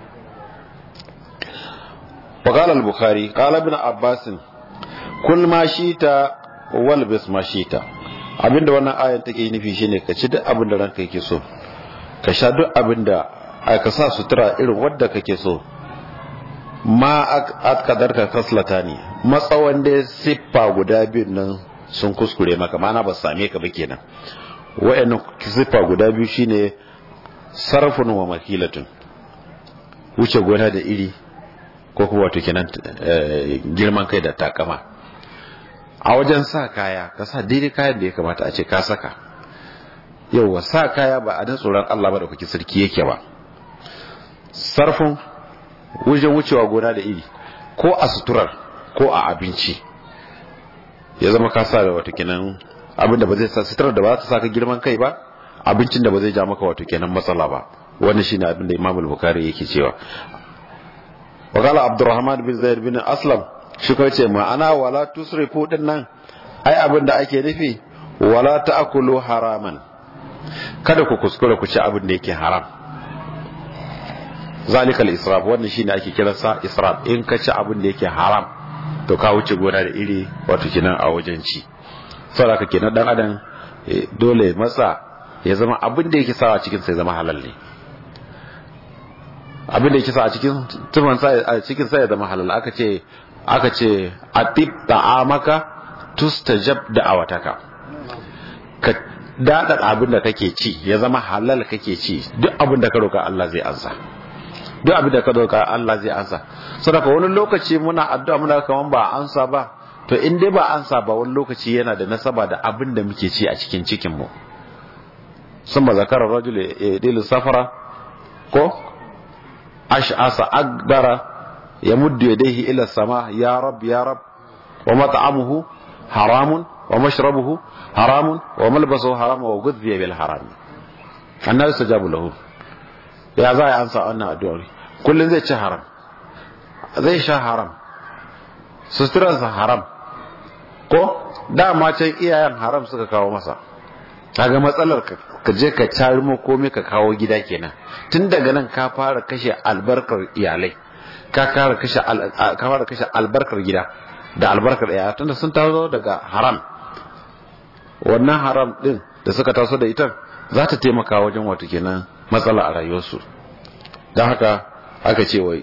وقال البخاري قال ابن عباس كل ما شئت والبس ما شئت abinda wannan ayan take nufi shine ka ci duk abin da ranka yake so ka sha duk abin da ka sa sutura irin wadda kake so ma akadar ka kaslata ne matsawan da siffa guda biyun nan sun kuskure maka mana ba same ka ba kenan wa'annan siffa guda biyu shine sarfun wa makilatun wuce gona da iri ko kuma wato kenan girman kai da takama a wajen sa kaya ka sa daidai kayan da ya kamata a ce ka saka yauwa sa kaya ba a dan tsoron Allah ba da kuke sarki yake ba sarfin wajen wucewa gona da iri ko a suturar ko a abinci ya zama ka sa da wato kenan abin da ba zai sa suturar da ba za ta saka girman kai ba abincin da ba zai ja maka wato kenan matsala ba wannan shine abin da Imam al-Bukhari yake cewa wa qala Abdurrahman bin Zaid bin Aslam shi ko ce ma'ana wala tusrifu din nan ai abin da ake nufi wala ta'kulu haraman kada ku kuskure ku ci abin da yake haram zalika al-israf wannan shine ake kiransa israf in ka ci abin da yake haram to ka wuce gona da iri wato kenan a wajen ci saboda kenan dan adam dole matsa ya zama abin da yake sawa cikin sai zama halal ne abin da yake sa a cikin tuman sa a cikin sa ya zama halal aka ce aka ce atib ta'amaka tustajab da'awataka ka dada abin da kake ci ya zama halal kake ci duk abin da ka roka Allah zai ansa duk abin da ka roka Allah zai ansa saboda wani lokaci muna addu'a muna kaman ba ansa ba to in dai ba ansa ba wani lokaci yana da nasaba da abin da muke ci a cikin cikin mu sun ba zakarar rajul dilu safara ko ash'asa akbara ya muddu yadayhi ila sama ya rab ya rab wa mat'amuhu haramun wa mashrabuhu haramun wa malbasuhu haram wa ghudhiya bil haram annabi sajabu lahu ya za a ansa wannan addu'ar kullun zai ci haram zai sha haram suturansa haram ko dama can iyayen haram suka kawo masa kaga matsalar ka je ka carimo komai ka kawo gida kenan tun daga nan ka fara kashe albarkar iyalai ka fara kashe ka fara kashe albarkar gida da albarkar iyaya tunda sun taso daga haram wannan haram din da suka taso da ita za ta taimaka wajen wato kenan matsala a rayuwarsu don haka aka ce wai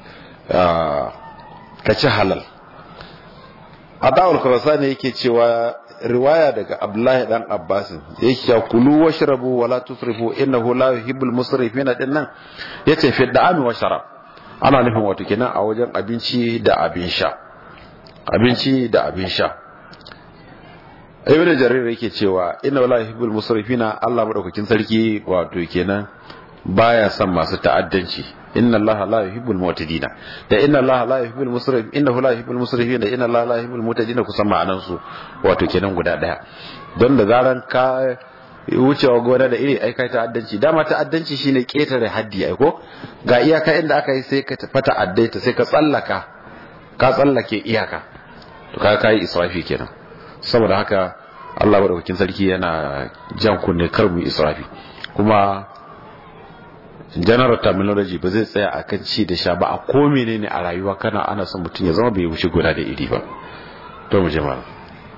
ka ci halal a da'ul kurasa ne yake cewa riwaya daga abdullahi dan abbasin yake cewa kulu washrabu wala tusrifu innahu la yuhibbul musrifina din nan yace fi da'ami wa sharab ana nufin wato kenan a wajen abinci da abin sha abinci da abin sha ibn jarir yake cewa inna la yuhibbul musrifina Allah madaukakin sarki wato kenan baya son masu ta'addanci inna allaha la yuhibbul mu'tadina da inna allaha la yuhibbul musrif innahu la yuhibbul musrifin da inna allaha la yuhibbul mu'tadina kusan ma'anan su wato kenan guda daya don da zaran ka wucewa gona da iri ai kai ta'addanci dama ta'addanci shine ketare haddi ai ko ga iyaka inda aka yi sai ka fata addaita sai ka tsallaka ka tsallake iyaka to ka kai israfi kenan saboda haka Allah madaukakin sarki yana jan kunne kar mu israfi kuma general terminology ba zai tsaya a kan ci da sha ba a ko menene a rayuwa kana ana son mutum ya zama bai wuce guda da iri ba to mu jama'a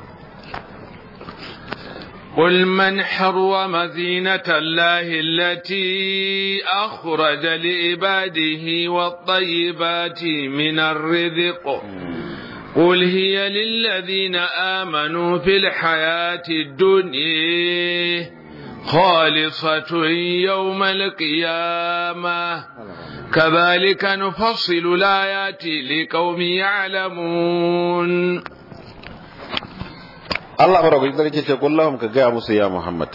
قل من حرم زينة الله التي أخرج لعباده والطيبات من الرزق قل هي للذين آمنوا في الحياة الدنيا خالصة يوم القيامة كذلك نفصل الآيات لقوم يعلمون Allah maraukakin sarki ce kullahum ka gaya musu ya Muhammad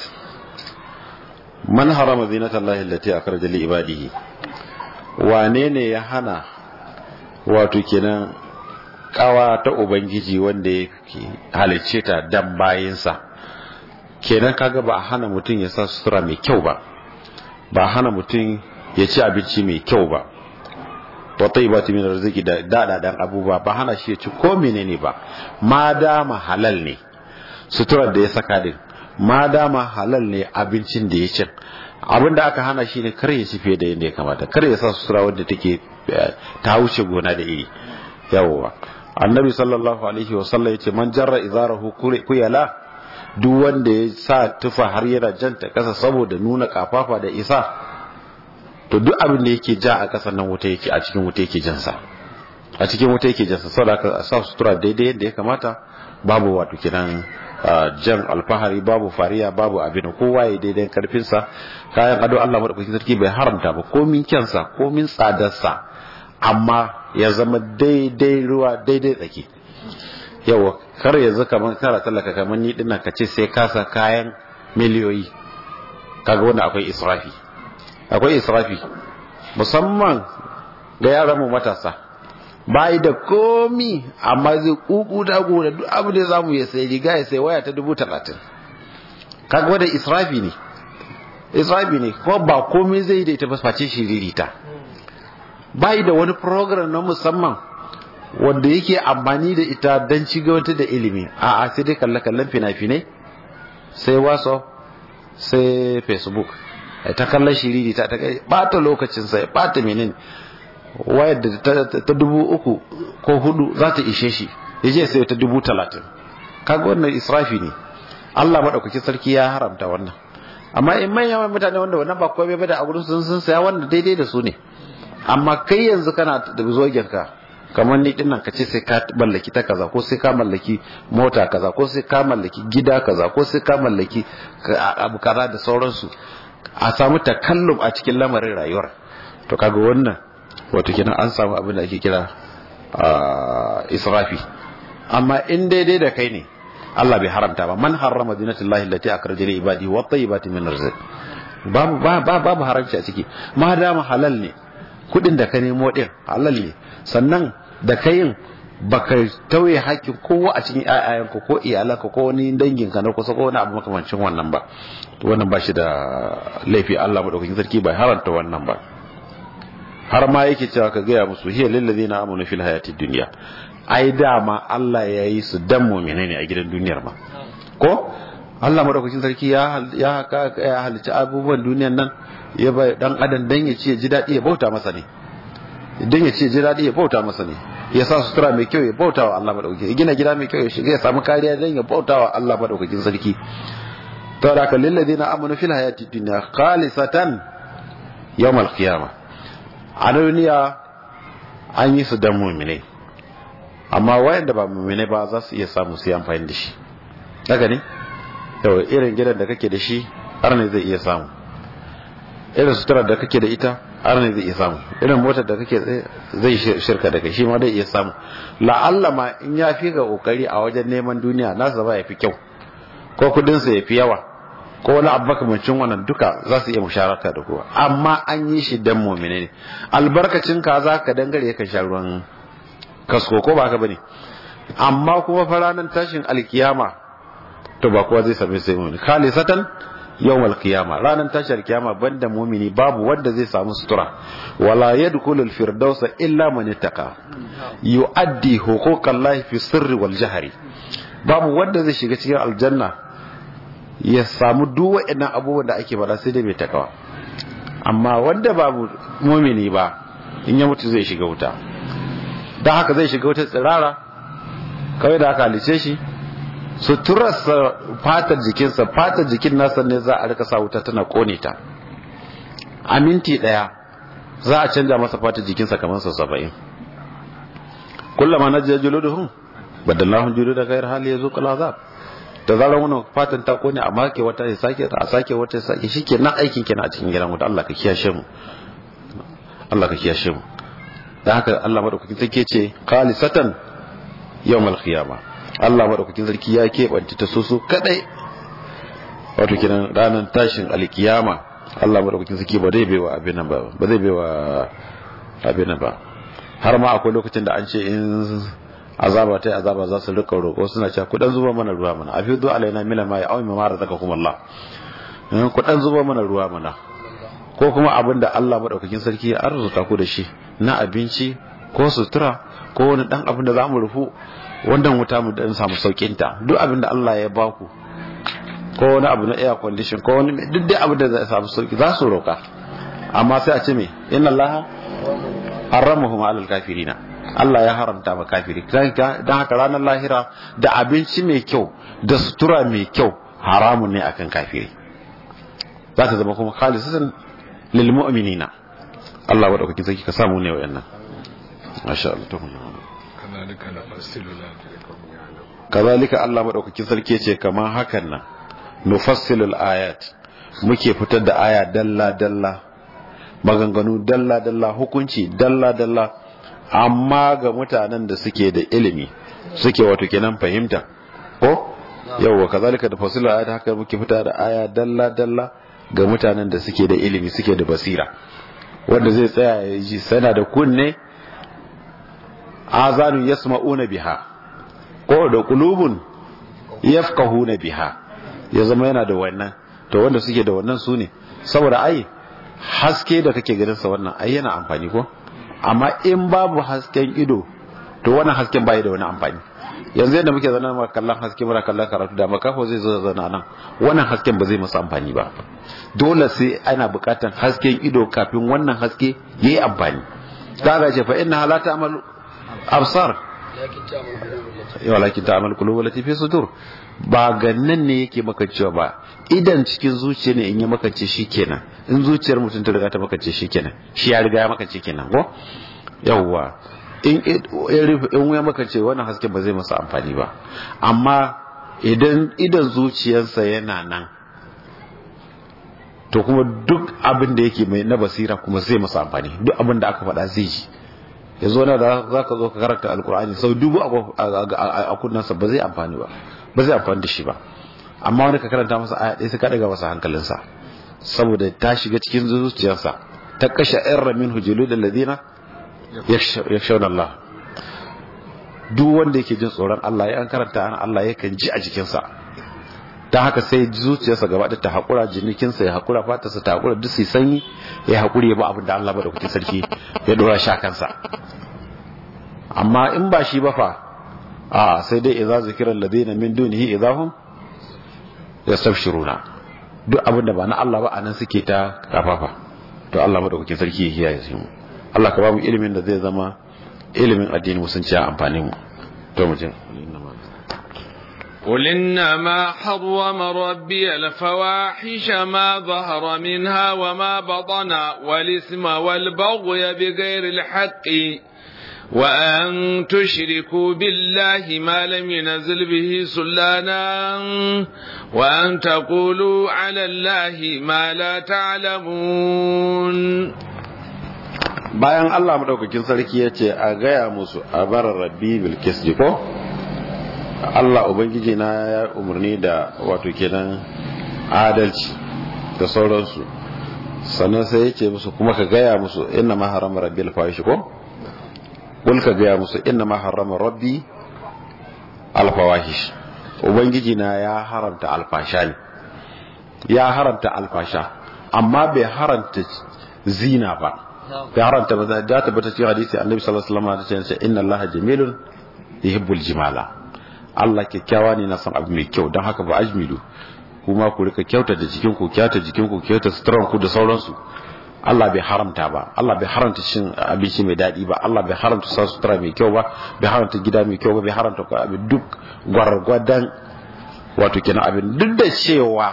man harama zinatan lahi allati akhraja li ibadihi wane ne ya hana wato kenan kawa ta ubangiji wanda ya halicce ta dan bayinsa kenan kaga ba a hana mutum ya sa sutura mai kyau ba ba a hana mutum ya ci abinci mai kyau ba wa tayyibati min arziki da dadadan abubuwa ba hana shi ya ci ko menene ba ma dama halal ne suturar da ya saka din ma dama halal ne abincin da ya cin abin da aka hana shi ne kar ya ci fiye da yadda ya kamata kar ya sa sutura wadda take ta wuce gona da iri yawwa annabi sallallahu alaihi wa sallam yace man jarra izarahu kuyala duk wanda ya sa tufa har yana janta kasa saboda nuna kafafa da isa to duk abin da yake ja a kasan nan wuta yake a cikin wuta yake jansa a cikin wuta yake jansa saboda ka sa sutura daidai yadda ya kamata babu wato kiran jan alfahari babu fariya babu abin kowa ya daidai karfinsa kayan ado Allah madaukakin sarki bai haramta ba komin kyansa komin tsadarsa amma ya zama daidai ruwa daidai tsaki yawa kar yanzu kamar kara tallaka kamar ni dinnan ka ce sai kasa kayan miliyoyi kaga wanda akwai israfi akwai israfi musamman ga yaran mu matasa bai da komi amma zai kuku da da duk abu da zamu ya sai riga ya sai waya ta dubu talatin kaga wanda israfi ne israfi ne kuma ba komai zai da ita ba face shiririta bai da wani program na musamman wanda yake amfani da ita don ci wata da ilimi a a sai dai kalle kallon fina-finai sai whatsapp sai facebook ta kallon shiririta ta kai bata lokacin sai bata menene wayar da ta dubu uku ko hudu za ta ishe shi ya je sai ta dubu talatin kaga wannan israfi ne Allah maɗaukakin sarki ya haramta wannan amma in manyan mutane wanda wannan ba komai ba da a gurin sun sun saya wanda daidai da su ne amma kai yanzu kana da zogen ka kamar ni dinnan ka ce sai ka mallaki ta kaza ko sai ka mallaki mota kaza ko sai ka mallaki gida kaza ko sai ka mallaki abu kaza da sauransu a samu takallum a cikin lamarin rayuwar to kaga wannan wato kenan an samu abin da ake kira israfi amma in daidai da kai ne Allah bai haramta ba man harrama zinatullahi allati akhraja li ibadi wa tayyibati min rizq babu babu haramci a ciki ma dama halal ne kudin da ka nemo din halal ne sannan da kayin baka tauye hakkin kowa a cikin ayayanka ko iyalanka ko wani danginka na kusa ko wani abu makamancin wannan ba wannan ba shi da laifi Allah madaukakin sarki bai haranta wannan ba har ma yake cewa ka gaya musu hiya lillazina amanu fil hayatid dunya ai dama Allah ya yi su dan mu'mina ne a gidan duniyar ma ko Allah madaukakin sarki ya ya ya halicci abubuwan duniyan nan ya bai dan adam dan ya ce ji dadi ya bauta masa ne idan ya ce ji dadi ya bauta masa ne ya sa sutura mai kyau ya bauta wa Allah madaukakin ya gina gida mai kyau ya shiga ya samu kariya dan ya bauta wa Allah madaukakin sarki to da ka lil ladina amanu fil hayati dunya khalisatan yawmal qiyamah a duniya an yi su dan mu'minai amma wayanda ba mu'minai ba za su iya samu su yi amfani da shi haka ne yau irin gidan da kake da shi har ne zai iya samu irin suturar da kake da ita har ne zai iya samu irin motar da kake zai shirka da kai shi ma zai iya samu la'alla ma in ya fi ga kokari a wajen neman duniya nasa ba ya fi kyau ko kudinsa ya fi yawa ko wani abu makamancin wannan duka za su iya musharaka da kowa amma an yi shi dan mumine ne albarkacin ka za ka dangare ka sha ruwan kasko ko ba ka bane amma kuma fa ranar tashin alkiyama to ba kowa zai same sai mumini khalisatan yawmal qiyama ranar tashin alkiyama banda mumini babu wanda zai samu sutura wala yadkhulul firdausa illa man ittaqa yuaddi huquqallahi fi sirri wal jahri babu wanda zai shiga cikin aljanna ya samu duk waɗannan abubuwan da ake bada sai dai mai takawa amma wanda babu mumini ba in ya mutu zai shiga wuta don haka zai shiga wuta tsirara kawai da aka halice shi suturarsa fatar jikinsa fatar jikin nasa ne za a rika sa wuta tana kone ta a minti ɗaya za a canja masa fatar jikinsa kamar sa saba'in kullama na jiya juluduhun badallahun juludu gairar hali ya zo kala azab da zarar wannan fatan ta kone a make wata ya sake a sake wata ya sake shike nan aikin kenan a cikin gidan wuta Allah ka kiyashe mu Allah ka kiyashe mu dan haka Allah madaukakin sarki ce khalisatan yawmal qiyama Allah madaukakin sarki ya keɓance ta soso kadai wato kenan ranar tashin alkiyama Allah madaukakin sarki ba zai baiwa abin nan ba ba zai baiwa abin nan ba har ma akwai lokacin da an ce in azaba ta azaba za su rika roƙo suna cewa ku dan zuba mana ruwa mana afidu alaina mila ma ya'awi ma razaqakum Allah ku dan zuba mana ruwa mana ko kuma abin da Allah madaukakin sarki ya arzuta ku da shi na abinci ko sutura ko wani dan abin da za mu rufu wannan wuta mu dan samu saukin ta duk abin da Allah ya ba ku ko wani abu na air condition ko wani duk dai abin da za samu sauki za su roƙa amma sai a ce me inna Allah haramahu alal kafirina Allah ya haramta ma kafiri don haka ranar lahira da abinci mai kyau da sutura mai kyau haramun ne akan kafiri za ta zama kuma khalisatan lil mu'minina Allah wa dauki zaki ka samu ne wayannan masha Allah to kadhalika nafassilu kazalika Allah madaukakin sarki ce kamar hakan nan nufassilul ayat muke fitar da aya dalla dalla maganganu dalla dalla hukunci dalla dalla amma ga mutanen da suke da ilimi suke wato kenan fahimta ko yawwa kazalika da fasila ayat haka muke fita da aya dalla dalla ga mutanen da suke da ilimi suke da basira wanda zai tsaya ya ji sana da kunne azanu yasma'una biha ko da qulubun yafqahuna biha ya zama yana da wannan to wanda suke da wannan su ne saboda ai haske da kake ganin sa wannan ai yana amfani ko amma in babu hasken ido to wannan hasken bai da wani amfani yanzu yadda muke zana ma kallon haske mura kallon karatu da makafo zai zo zana nan wannan hasken ba zai masa amfani ba dole sai ana bukatan hasken ido kafin wannan haske yayi amfani kaga ce fa inna la ta'malu absar yawa lakin ta'mal qulub lati fi sudur ba gannan ne yake maka cewa ba idan cikin zuciya ne in ya makance shi kenan in zuciyar mutum ta riga ta makance shi kenan shi ya riga ya makance kenan ko yawwa in in ya makance wannan hasken ba zai masa amfani ba amma idan idan zuciyarsa yana nan to kuma duk abin da yake mai na basira kuma zai masa amfani duk abin da aka faɗa zai ji ya zo na da za ka zo ka karanta alkur'ani sau dubu a kunnansa ba zai amfani ba ba zai amfani da shi ba amma wani ka karanta masa aya ɗaya sai ka ɗaga masa hankalinsa saboda ta shiga cikin zuciyarsa ta kashe irra min hujulu da ladina yakhshawna Allah duk wanda yake jin tsoron Allah ya an karanta an Allah yakan ji a jikinsa ta haka sai zuciyarsa gaba ta haƙura jinikinsa ya haƙura fatarsa ta haƙura duk sai sanyi ya haƙuri ya ba abin da Allah madaukakin sarki ya dora sha kansa amma in ba shi ba fa a sai dai idza zikira alladhina min dunihi idahum yastabshiruna duk abin da ba na Allah ba anan suke ta kafafa to Allah madaukakin sarki ya kiyaye su Allah ka ba mu ilimin da zai zama ilimin addini musunci a amfanin mu to mu je قل إنما حرم ربي الفواحش ما ظهر منها وما بطن والإثم والبغي بغير الحق وأن تشركوا بالله ما لم ينزل به سلانا وأن تقولوا على الله ما لا تعلمون bayan Allah madaukakin sarki ya ce a gaya musu a barar rabbi bilkis ko Allah ubangiji na ya umarni da wato kenan adalci da sauransu sannan sai ya ce musu kuma ka gaya musu inna ma harama rabbi alfahish ko kul ka gaya musu inna ma harama rabbi alfawahish ubangiji na ya haramta alfasha ne ya haramta alfasha amma bai haramta zina ba bai haramta ba da ta bata cikin hadisi annabi sallallahu alaihi wasallam ta ce inna allaha jamilun yuhibbul jimala Allah kyakkyawa ne na san abu mai kyau don haka ba ajmilu kuma ku rika kyauta da jikin ku kyauta jikin ku kyauta suturan ku da sauransu Allah bai haramta ba Allah bai haramta cin abinci mai daɗi ba Allah bai haramta sa sutura mai kyau ba bai haramta gida mai kyau ba bai haramta ko abin duk gwargwadon wato kenan abin duk da cewa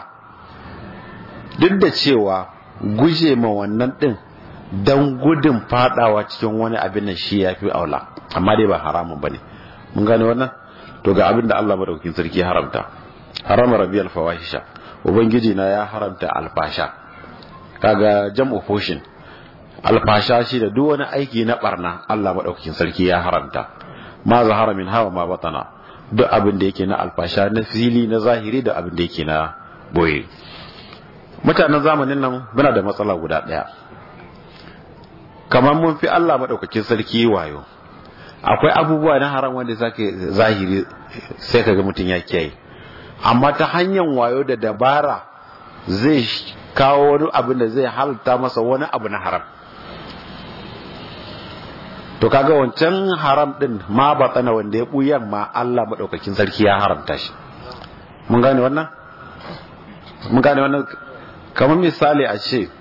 duk da cewa guje ma wannan din dan gudun fadawa cikin wani abin nan shi yafi aula amma dai ba haramun bane mun gane wannan to ga abin da Allah madaukakin sarki haramta harama rabiyal fawahisha ubangiji na ya haramta alfasha kaga jam'u fushin alfasha shi da duk wani aiki na barna Allah madaukakin sarki ya haramta ma zahara min hawa ma batana duk abin da yake na alfasha na fili na zahiri da abin da yake na boye mutanen zamanin nan muna da matsala guda daya kamar mun fi Allah madaukakin sarki wayo akwai abubuwa na haram wanda zaka zahiri sai kaga mutum ya kiyaye amma ta hanyar wayo da dabara zai kawo wani abin da zai halitta masa wani abu na haram to kaga wancan haram din ma ba tsana wanda ya buyan ma Allah madaukakin sarki ya haramta shi mun gane wannan mun gane wannan kamar misali a ce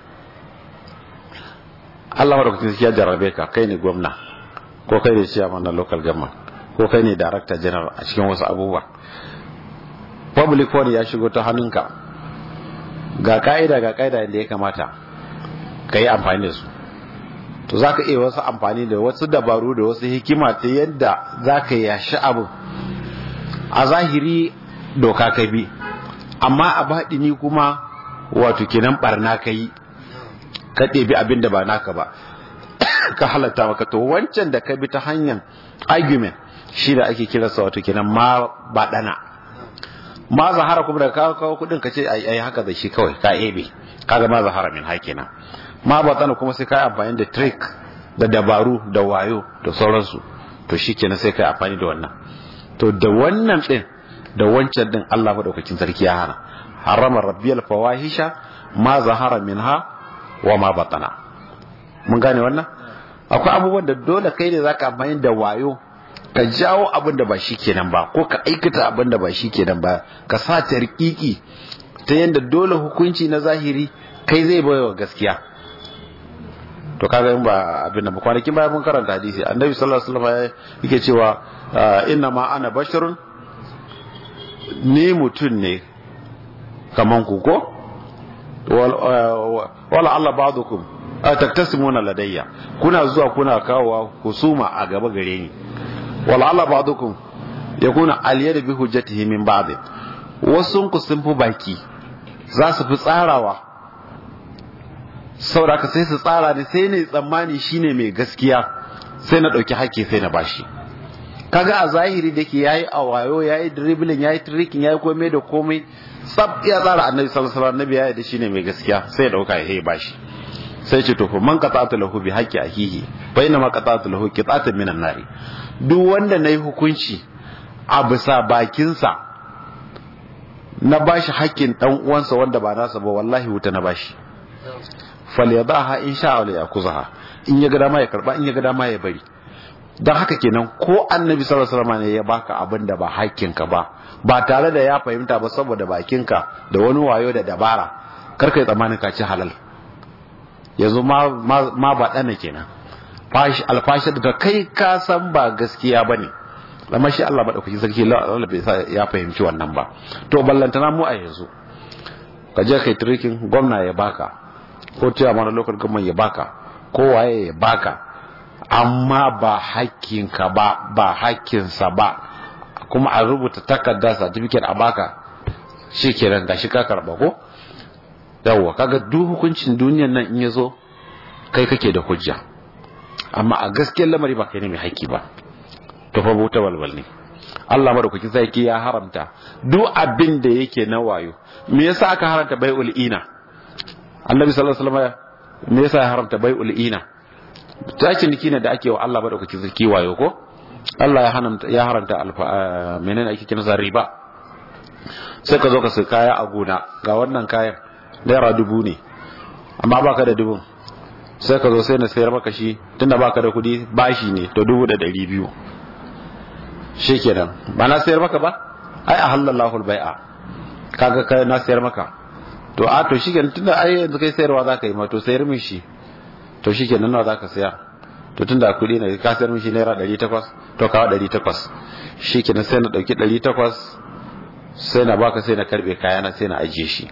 Allah madaukakin sarki ya jarrabe ka kai ne gwamna ko kai ne chairman na local government ko kai ne director general a cikin wasu abubuwa public fund ya shigo ta hannunka ga ka'ida ga ka'ida da ya kamata ka yi amfani da su to za ka iya wasu amfani da wasu dabaru da wasu hikima ta yadda za ka yashi abu a zahiri doka ka bi amma a baɗini kuma wato kenan barna ka yi ka ɗebi abin da ba naka ba ka halatta maka to wancan da ka bi ta hanyar argument shi da ake kiransa wato kenan ma baɗana ma zahara kuma da kawo kawo kudin ka ce ai haka da shi kawai ka ebe kaga ma zahara min hakina ma batsana kuma sai ka amfani da trick da dabaru da wayo da sauransu to shikenan sai ka amfani da wannan to da wannan din da wancan din Allah madaukakin sarki ya hana harama rabbiyal fawahisha ma zahara minha wa ma batana mun gane wannan akwai abubuwan da dole kai ne zaka amfani da wayo ka jawo abin da ba shi kenan ba ko ka aikata abin da ba shi kenan ba ka sa tarkiki ta yadda dole hukunci na zahiri kai zai baiwa gaskiya to kaga in ba abin da ba kwanakin baya mun karanta hadisi annabi sallallahu alaihi wasallam yake cewa inna ma ana basharun ni mutum ne kaman ku ko wala Allah ba'dukum taktasimuna ladayya kuna zuwa kuna kawowa husuma a gaba gare ni wal'ala ba'dukum yakuna aliyar bi hujjatihi min ba'd wasun ku sun fi baki za su fi tsarawa saboda ka sai su tsara ne sai ne tsammani shine mai gaskiya sai na dauki hakki sai na bashi kaga a zahiri da ke yayi a wayo yayi dribbling yayi tricking yayi komai da komai tsab ya tsara annabi sallallahu alaihi wasallam annabi yayi da shine mai gaskiya sai ya dauka ya bashi sai ce to fa man qata'tu lahu bi haqqi ahihi fa inna ma qata'tu lahu qita'atan minan nari duk wanda nayi hukunci a bisa bakinsa na bashi haƙƙin dan uwansa wanda ba nasa ba wallahi wuta na bashi falyadaha in sha Allah ya kuzaha in ya ga dama ya karba in ya ga dama ya bari don haka kenan ko annabi sallallahu alaihi wasallam ne ya baka abin da ba hakkinka ba ba tare da ya fahimta ba saboda bakinka da wani wayo da dabara kar kai tsammanin ka ci halal yanzu ma ma ba dana kenan fashi alfashi da kai ka san ba gaskiya bane amma shi Allah madaukaki sarki Allah bai sa ya fahimci wannan ba to ballantana mu a yanzu ka je kai trikin gwamna ya baka ko tiya mana local government ya baka ko waye ya baka amma ba hakkinka ba ba hakkinsa ba kuma a rubuta takarda certificate a baka shi kenan gashi ka karba ko yawwa kaga duk hukuncin duniyan nan in ya zo kai kake da hujja amma a gaskiyar lamari ba kai ne mai haƙƙi ba to fa bauta walwal ne Allah madaukakin sarki ya haramta duk abin da yake na wayo me yasa aka haramta bai'ul ina Annabi sallallahu alaihi wasallam me yasa ya haramta bai'ul ina ta ciniki ne da ake wa Allah madaukakin sarki wayo ko Allah ya haramta ya haramta alfa menene ake kiransa riba sai ka zo ka sai kaya a gona ga wannan kayan naira dubu ne amma baka da dubun sai ka zo sai na sayar maka shi tunda baka da kuɗi bashi ne to dubu da ɗari biyu shikenan ba na sayar maka ba ai a halallahu bai'a kaga kai na sayar maka to a to shikenan tunda ai yanzu kai sayarwa zaka yi ma to sayar min shi to shikenan nawa zaka sayar to tunda kuɗi ne ka sayar min shi naira 800 to kawo 800 shikenan sai na dauki 800 sai na baka sai na karbe kaya na sai na ajiye shi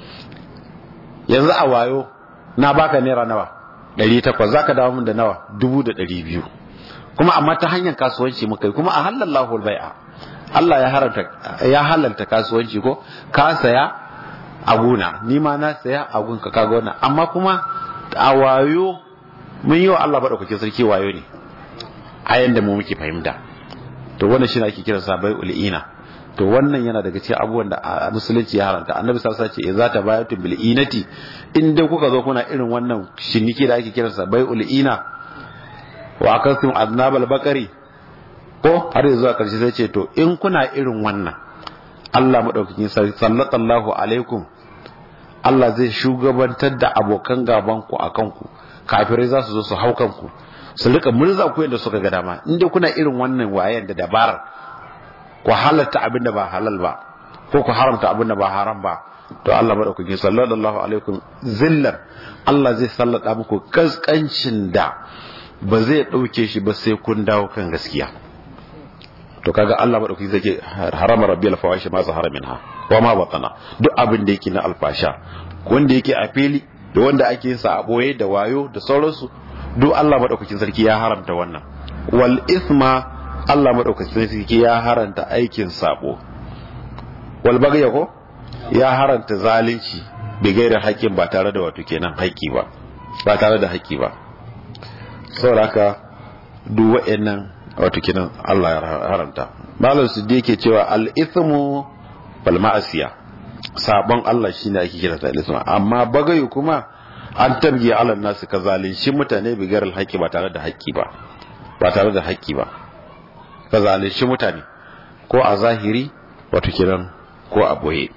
yanzu a wayo na baka naira nawa 800 zaka dawo min da nawa 1200 kuma amma ta hanyar kasuwanci muka yi kuma a halallahu bai'a Allah ya haramta ya halalta kasuwanci ko ka saya a gona ni ma na saya a gunka kaga wannan amma kuma a wayo mun yi wa Allah madaukakin sarki wayo ne a yanda mu muke fahimta to wannan shi ne ake kira sabai ul'ina to wannan yana daga cikin abubuwan da musulunci ya haramta annabi sallallahu alaihi wasallam ce idza tabayatu bil inati in dai kuka zo kuna irin wannan shiniki da ake kira sabai ul'ina wa akastum aznabal bakari ko har zuwa karshe sai ce to in kuna irin wannan Allah madaukakin sarki sallallahu alaikum Allah zai shugabantar da abokan gaban ku akan ku kafirai za su zo su hau kanku su rika murza ku yadda suka ga dama in dai kuna irin wannan wayan da dabarar ku halatta abin da ba halal ba ko ku haramta abin da ba haram ba to Allah madaukakin sallallahu alaikum zillar Allah zai sallada muku kaskancin da ba zai ɗauke shi ba sai kun dawo kan gaskiya to kaga Allah madauki zai ce harama rabbiyal fawashi ma zahara minha wa ma batana duk abin da yake na alfasha wanda yake a fili da wanda ake sa a boye da wayo da sauransu duk Allah madaukakin sarki ya haramta wannan wal isma Allah madaukakin sarki ya haranta aikin sabo wal bagya ko ya haranta zalunci bi gairar haƙƙin ba tare da wato kenan haƙƙi ba ba tare da haƙƙi ba saboda haka duk wa'annan wato kinan Allah ya haramta malam su yake cewa al-ithmu wal ma'asiya sabon Allah shine ake kira ta al amma bagayu kuma an tabgiya ala nasu ka zalunci mutane bigar al-haqqi ba tare da haƙƙi ba ba tare da haƙƙi ba ka zalunci mutane ko a zahiri wato kiran ko a boye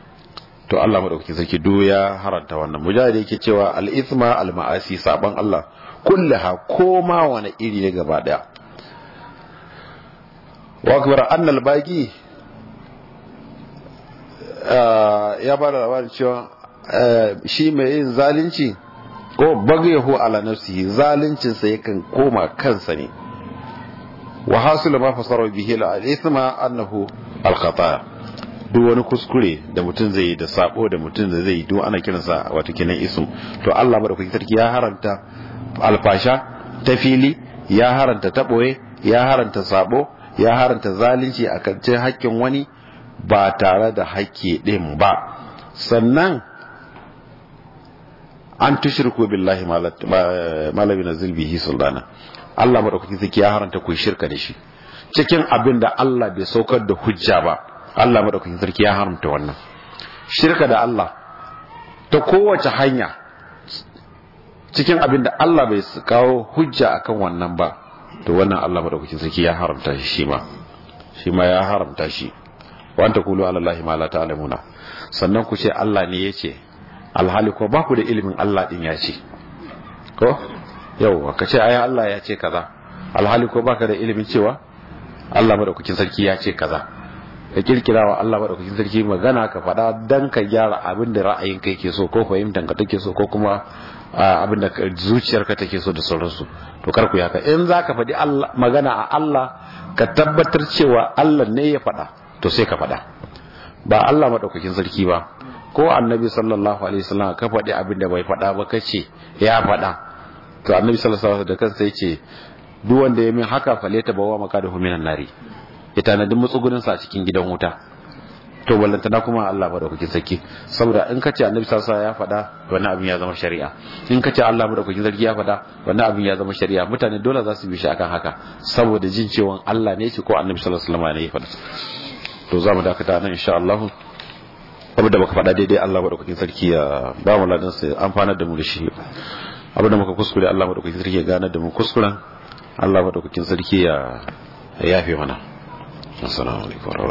to Allah madaukakin sarki do ya haranta wannan mujahid yake cewa al-ithma al-ma'asi sabon Allah kullaha koma wani iri ne gaba daya wa akbar annal baqi ya ba da labarin cewa shi mai yin zalunci ko bagayahu ala nafsihi zaluncin sa yakan koma kansa ne wa hasil ma fasara bihi al-ithma annahu al-khata duk wani kuskure da mutum zai yi da sabo da mutum da zai yi duk ana kiransa wato kenan ism to Allah madaukakin sarki ya haranta alfasha ta fili ya haranta ta ɓoye ya haranta sabo ya haranta zalunci a kancin hakkin wani ba tare da hakki ɗin ba sannan an tushirku billahi malabi na zilbihi sultana Allah maɗaukaki zaki ya haranta ku shirka da shi cikin abin da Allah bai saukar da hujja ba Allah maɗaukaki sarki ya haramta wannan shirka da Allah ta kowace hanya cikin abin da Allah bai kawo hujja akan wannan ba to wannan Allah madaukakin sarki ya haramta shi shi ma shi ma ya haramta shi wa anta qulu ala allahi ma la ta'lamuna sannan ku ce Allah ne yace alhali ko ba ku da ilimin Allah din ya ce ko yau ka ce ai Allah ya ce kaza alhali ko baka da ilimin cewa Allah madaukakin sarki ya ce kaza ka kirkira wa Allah madaukakin sarki magana ka faɗa dan ka gyara abin da ra'ayin kai ke so ko fahimtar ka take so ko kuma abin da zuciyarka take so da sauransu to kar ku haka in zaka faɗi magana a Allah ka tabbatar cewa Allah ne ya faɗa to sai ka faɗa ba Allah madaukakin sarki ba ko annabi sallallahu alaihi wasallam ka faɗi abin da bai faɗa ba kace ya faɗa to annabi sallallahu alaihi wasallam da kansa yace duk wanda ya min haka faleta bawa makadahu minan nari ya tanadi matsugunin sa cikin gidan wuta to ballantana kuma Allah madaukakin sarki saboda in kace annabi sallallahu alaihi wasallam ya faɗa wannan abin ya zama shari'a in kace Allah madaukakin sarki ya faɗa wannan abin ya zama shari'a mutane dole za su bi shi akan haka saboda jin cewa Allah ne shi ko annabi sallallahu alaihi wasallam ne ya faɗa to za mu dakata nan insha Allah abinda baka faɗa daidai Allah madaukakin sarki ya ba mu ladan sai amfanar da mu da shi abinda muka kuskure Allah madaukakin sarki ya ganar da mu kuskuren Allah madaukakin sarki ya yafe mana assalamu alaikum